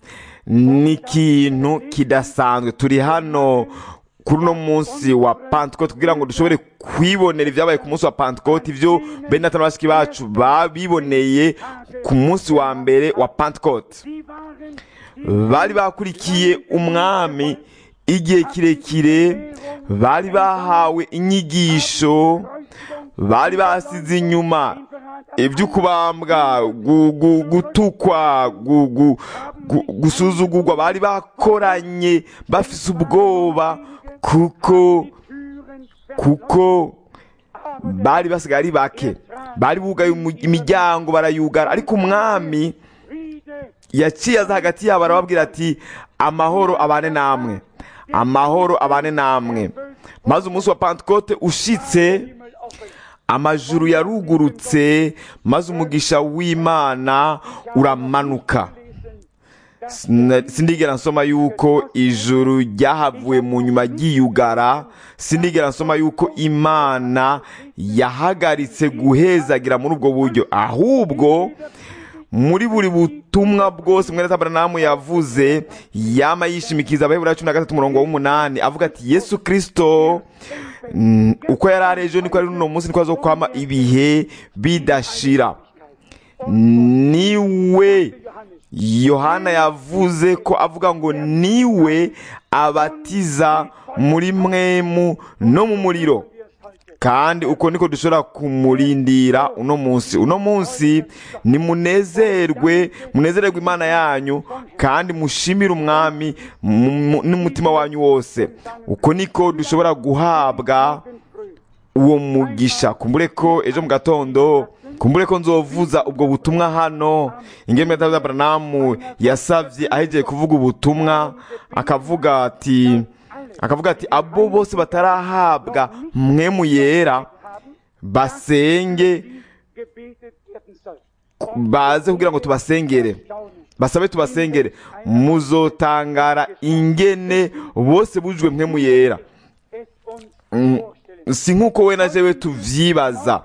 ni ikintu kidasanzwe turi hano kuri uno munsi wa pantekote kugira ngo dushobore kwibonera ibyabaye ku munsi wa pantekote ibyo bene na bashiki bacu babiboneye ku munsi wa mbere wa pantekote Sie waren bari bakurikiye umwami igihe kirekire bari bahawe inyigisho bari basize inyuma ibyo kubambwa gu- gu- gutukwa gu- gu- gu- gusuzugurwa bari bakoranye bafise ubwoba kuko Türen kuko bari basigaye ari bake bari bugaye umu- imiryango barayugara ariko umwami Friede yaciye aza hagati yabo arababwira ati amahoro abane namwe amahoro abane namwe maze umunsi wa pantekote ushitse Himmel offen. amajuru yarugurutse maze umugisha w'imana uramanuka Sina- sindigera nsoma yuko ijuru ryahavuye mu nyuma ryiyugara sindigera nsoma yuko imana yahagaritse guhezagira muri ubwo buryo ahubwo muri buri butumwa bwose mwene taberanamu yavuze yama yishimikiza abaheburayo cumi na gatatu umurongo w'umunani avuga ati yesu kirisito mm, uko yari ari ejo niko ari uno munsi niko azokwama ibihe bidashira niwe yohana yavuze ko avuga ngo niwe abatiza muri mwemu no mu muriro kandi uko niko dushobora kumurindira uno munsi uno munsi nimunezerwe munezererwe imana yanyu kandi mushimire umwami mu- mu- n'umutima wanyu wose uko niko dushobora guhabwa uwo mugisha kumbure ko ejo mu gatondo kumbure ko nzovuza ubwo butumwa hano ingeme ya Abrahamu yasavye ahejeje kuvuga ubutumwa akavuga ati akavuga ati abo bose batarahabwa mwemu yera basenge gebetet werden soll. baze kugira ngo tubasengere basabe tubasengere muzotangara ingene bose bujwe mwemu yera Es uns Mm, vorstellen. si nk'uko we na jewe tuvyibaza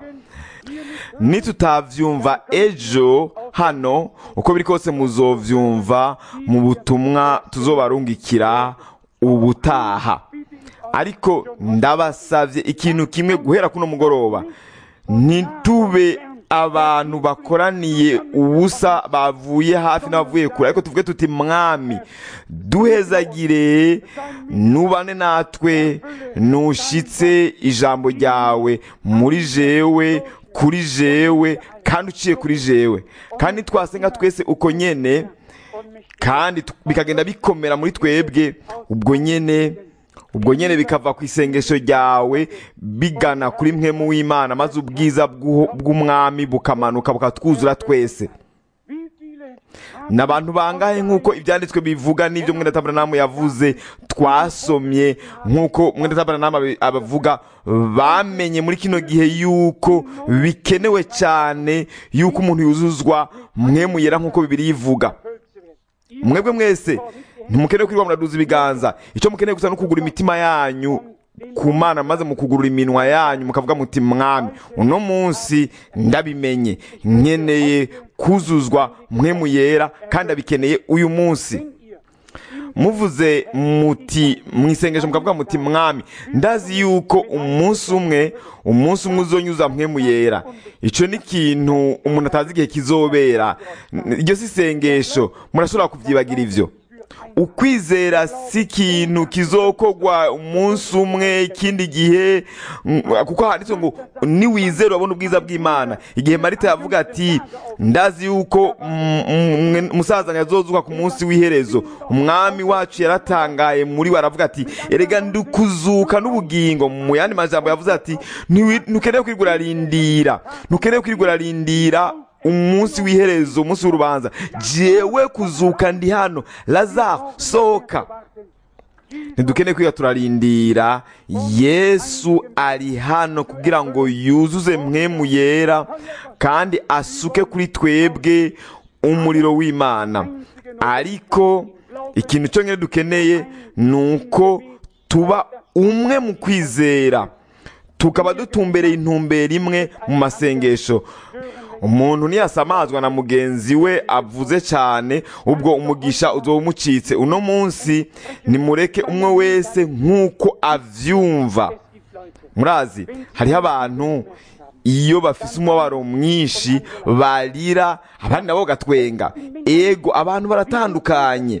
nitutavyumva ejo hano uko biri kose muzovyumva mu butumwa tuzobarungikira ubutaha ariko ndabasavye ikintu kimwe guhera kuno mugoroba ntitube abantu bakoraniye ubusa bavuye hafi n'abavuye kure ariko tuvuge tuti mwami duhezagire nubane natwe nushitse ijambo ryawe muri jewe kuri jewe kandi uciye kuri jewe kandi twasenga twese uko nyene kandi tu- bikagenda bikomera muri twebwe ubwo nyene ubwo nyene bikava ku isengesho ryawe bigana kuri mwemu w'imana maze ubwiza bw'uho- bw'umwami bukamanuka bukatwuzura twese Wie viele ni abantu bangahe nk'uko ibyanditswe bivuga n'ibyo mwene taberanamu yavuze twasomye nk'uko mwene taberanamu abi- abavuga bamenye muri kino gihe yuko bikenewe cyane yuko umuntu yuzuzwa mwemu yera nk'uko bibiri yivuga Völzer werden? mwebwe mwese ntimukeneye kwirirwa muraduza ibiganza icyo mukeneye gusa no kugura imitima yanyu ku mana maze mukugurura iminwa yanyu mukavuga muti mwami uno munsi ndabimenye nkeneye kuzuzwa mwe mu yera kandi abikeneye uyu munsi muvuze muti mu isengesho mukavuga muti mwami ndazi yuko umunsi umwe umunsi umwe uzonyuza mwe mu yera icyo ni ikintu umuntu atazi igihe kizobera iryo si isengesho murashobora kubyibagira ibyo ukwizera si ikintu kizokogwa umunsi umwe ikindi gihe mm, kuko handitse ngo niwizera urabona ubwiza bw'imana igihe marita yavuga ati ndazi yuko mm, mm, umusaza yazozuka ku munsi w'iherezo umwami wacu yaratangaye muri we aravuga ati erega ndukuzuka n'ubugingo mu yandi majambo yavuze ati "Ntiwi- ntukeneye kwirirwa urarindira ntukeneye kwirirwa urarindira umunsi w'iherezo umunsi w'urubanza jewe kuzuka ndi hano lazaro sohoka ntidukeneye kwiga turarindira yesu ari hano kugira ngo yuzuze mwemu yera kandi asuke kuri twebwe umuriro w'imana ariko ikintu cyo nyine dukeneye ni uko tuba umwe mu kwizera tukaba dutumbereye intumbero imwe mu masengesho umuntu niyasamazwa na mugenzi we avuze cyane ubwo umugisha uzoba umucitse uno munsi nimureke umwe wese nk'uko avyumva murazi hariho abantu iyo bafise umubabaro mwinshi barira abandi nabo bagatwenga ego abantu baratandukanye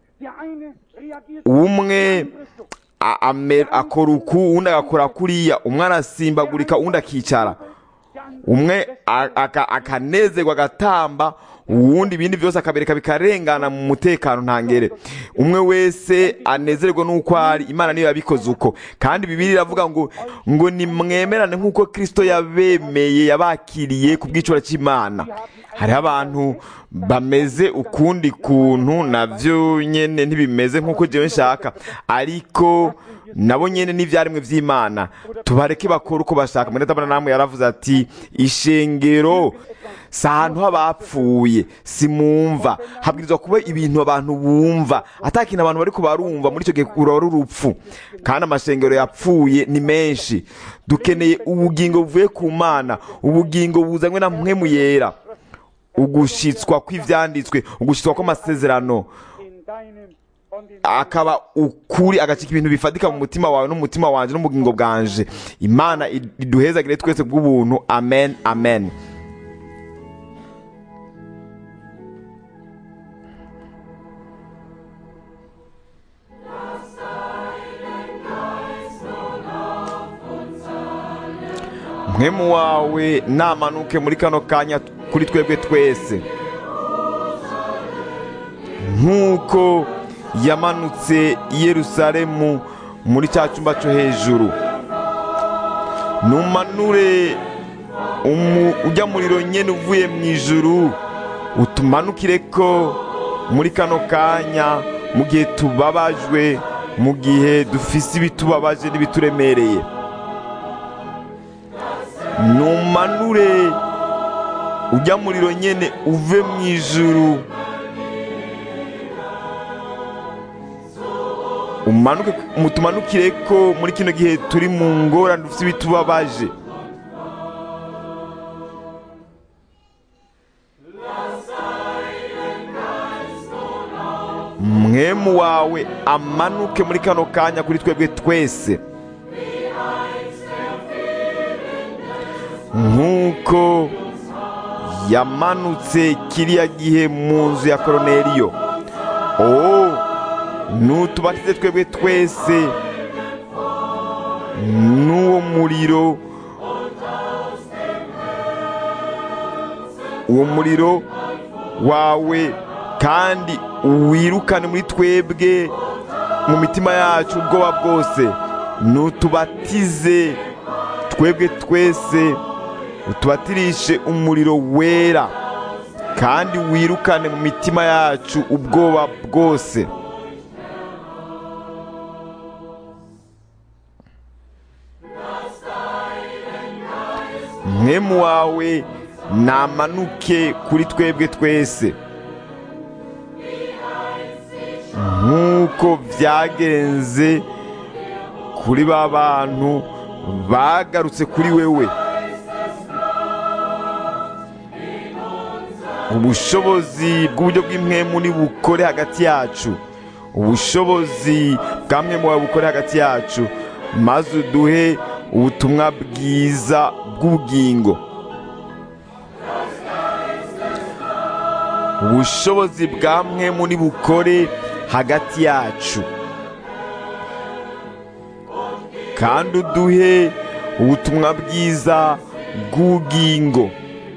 umwe a- ame- akora uku uwundi agakora kuriya umwe arasimbagurika uwundi akicara umwe a- aka- akanezerwa agatamba uwundi ibindi byose akabereka bikarengana mu mutekano ntangere umwe wese anezerwa n'uko ari imana niyo yabikoze uko kandi bibiri iravuga ngo ngo nimwemerane nk'uko kirisito yabemeye yabakiriye ku bw'icura cy'imana hariho abantu bameze ukundi kuntu nabyo nyine ntibimeze nk'uko jewe nshaka ariko nabo nyine n'ibyaremwe by'imana tubareke bakora uko bashaka muri tabana namwe yaravuze ati ishengero si ahantu h'abapfuye si mumva habwirizwa kuba ibintu abantu bumva atakintu abantu bari kubarumva muri icyo gihe uraba ari urupfu kandi amashengero yapfuye ni menshi dukeneye ubugingo buvuye ku mana ubugingo buzanywe na mwe mu yera ugushitswa kw'ivyanditswe ugushitswa kw'amasezerano akaba ukuri agacika ibintu bifatika mu mutima wawe n'umutima wanje n'ubugingo bwanje imana iduhezagire twese bw'ubuntu amen amen mwemu wawe namanuke muri kano kanya kuri twebwe twese nk'uko yamanutse i yerusalemu muri cya cyumba cyo hejuru numanure umu- ujya muriro nyine uvuye mu ijuru utumanukire ko muri kano kanya mu gihe tubabajwe mu gihe dufise ibitubabaje n'ibituremereye numanure ujya muriro nyine uve mu ijuru umanuke mutumanukire ko muri kino gihe turi mu ngorane dufite ibitubabaje mwemu wawe amanuke muri kano kanya kuri twebwe twese nk'uko yamanutse kiriya gihe mu nzu ya koroneriyo oh nutubatize twebwe twese n'uwo muriro uwo muriro wawe kandi wirukane muri twebwe mu mitima yacu ubwoba bwose nutubatize twebwe twese utubatirishe umuriro wera kandi wirukane mu mitima yacu ubwoba bwose mwemu wawe namanuke kuri twebwe twese nk'uko byagenze ku kuri ba bantu bagarutse kuri wewe ubushobozi bw'uburyo bw'impwemu nibukore hagati yacu ubushobozi bwa mwemu wawe bukore hagati yacu maze uduhe ubutumwa bwiza bw'ubugingo ubushobozi bwa mwemu nibukore hagati yacu kandi uduhe ubutumwa bwiza bw'ubugingo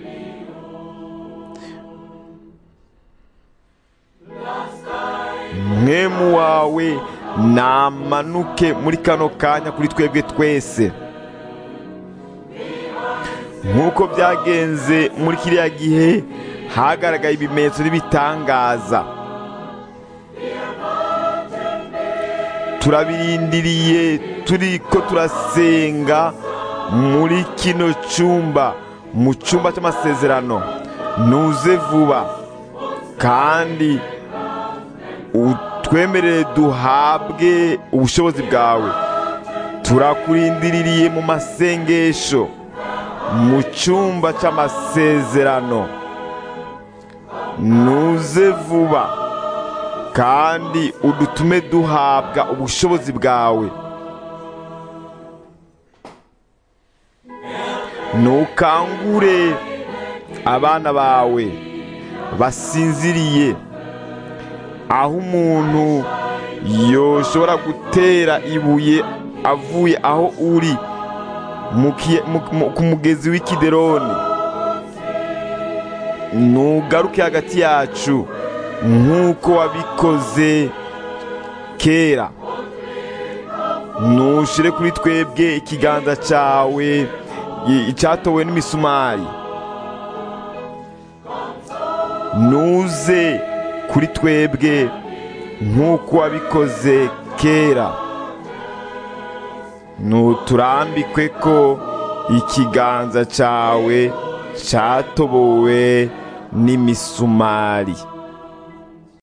mwemu wawe namanuke muri kano kanya kuri twebwe twese nk'uko byagenze muri kiriya gihe hagaragaye ibimenyetso n'ibitangaza turabirindiriye turi ko turasenga muri kino cyumba mu cyumba cy'amasezerano nuze vuba kandi utwemerere duhabwe ubushobozi bwawe turakurindiriye mu masengesho mu cyumba cy'amasezerano nuze vuba kandi udutume duhabwa ubushobozi bwawe ntukangure abana bawe basinziriye aho umuntu yoshobora gutera ibuye avuye aho uri ku mugezi w'ikideroni ntugaruke hagati yacu nk'uko wabikoze kera ntushyire kuri twebwe ikiganza cyawe icyatowe n'imisumari ntuze kuri twebwe nk'uko wabikoze kera ntuturambikwe ko ikiganza cyawe cyatobowe n'imisumari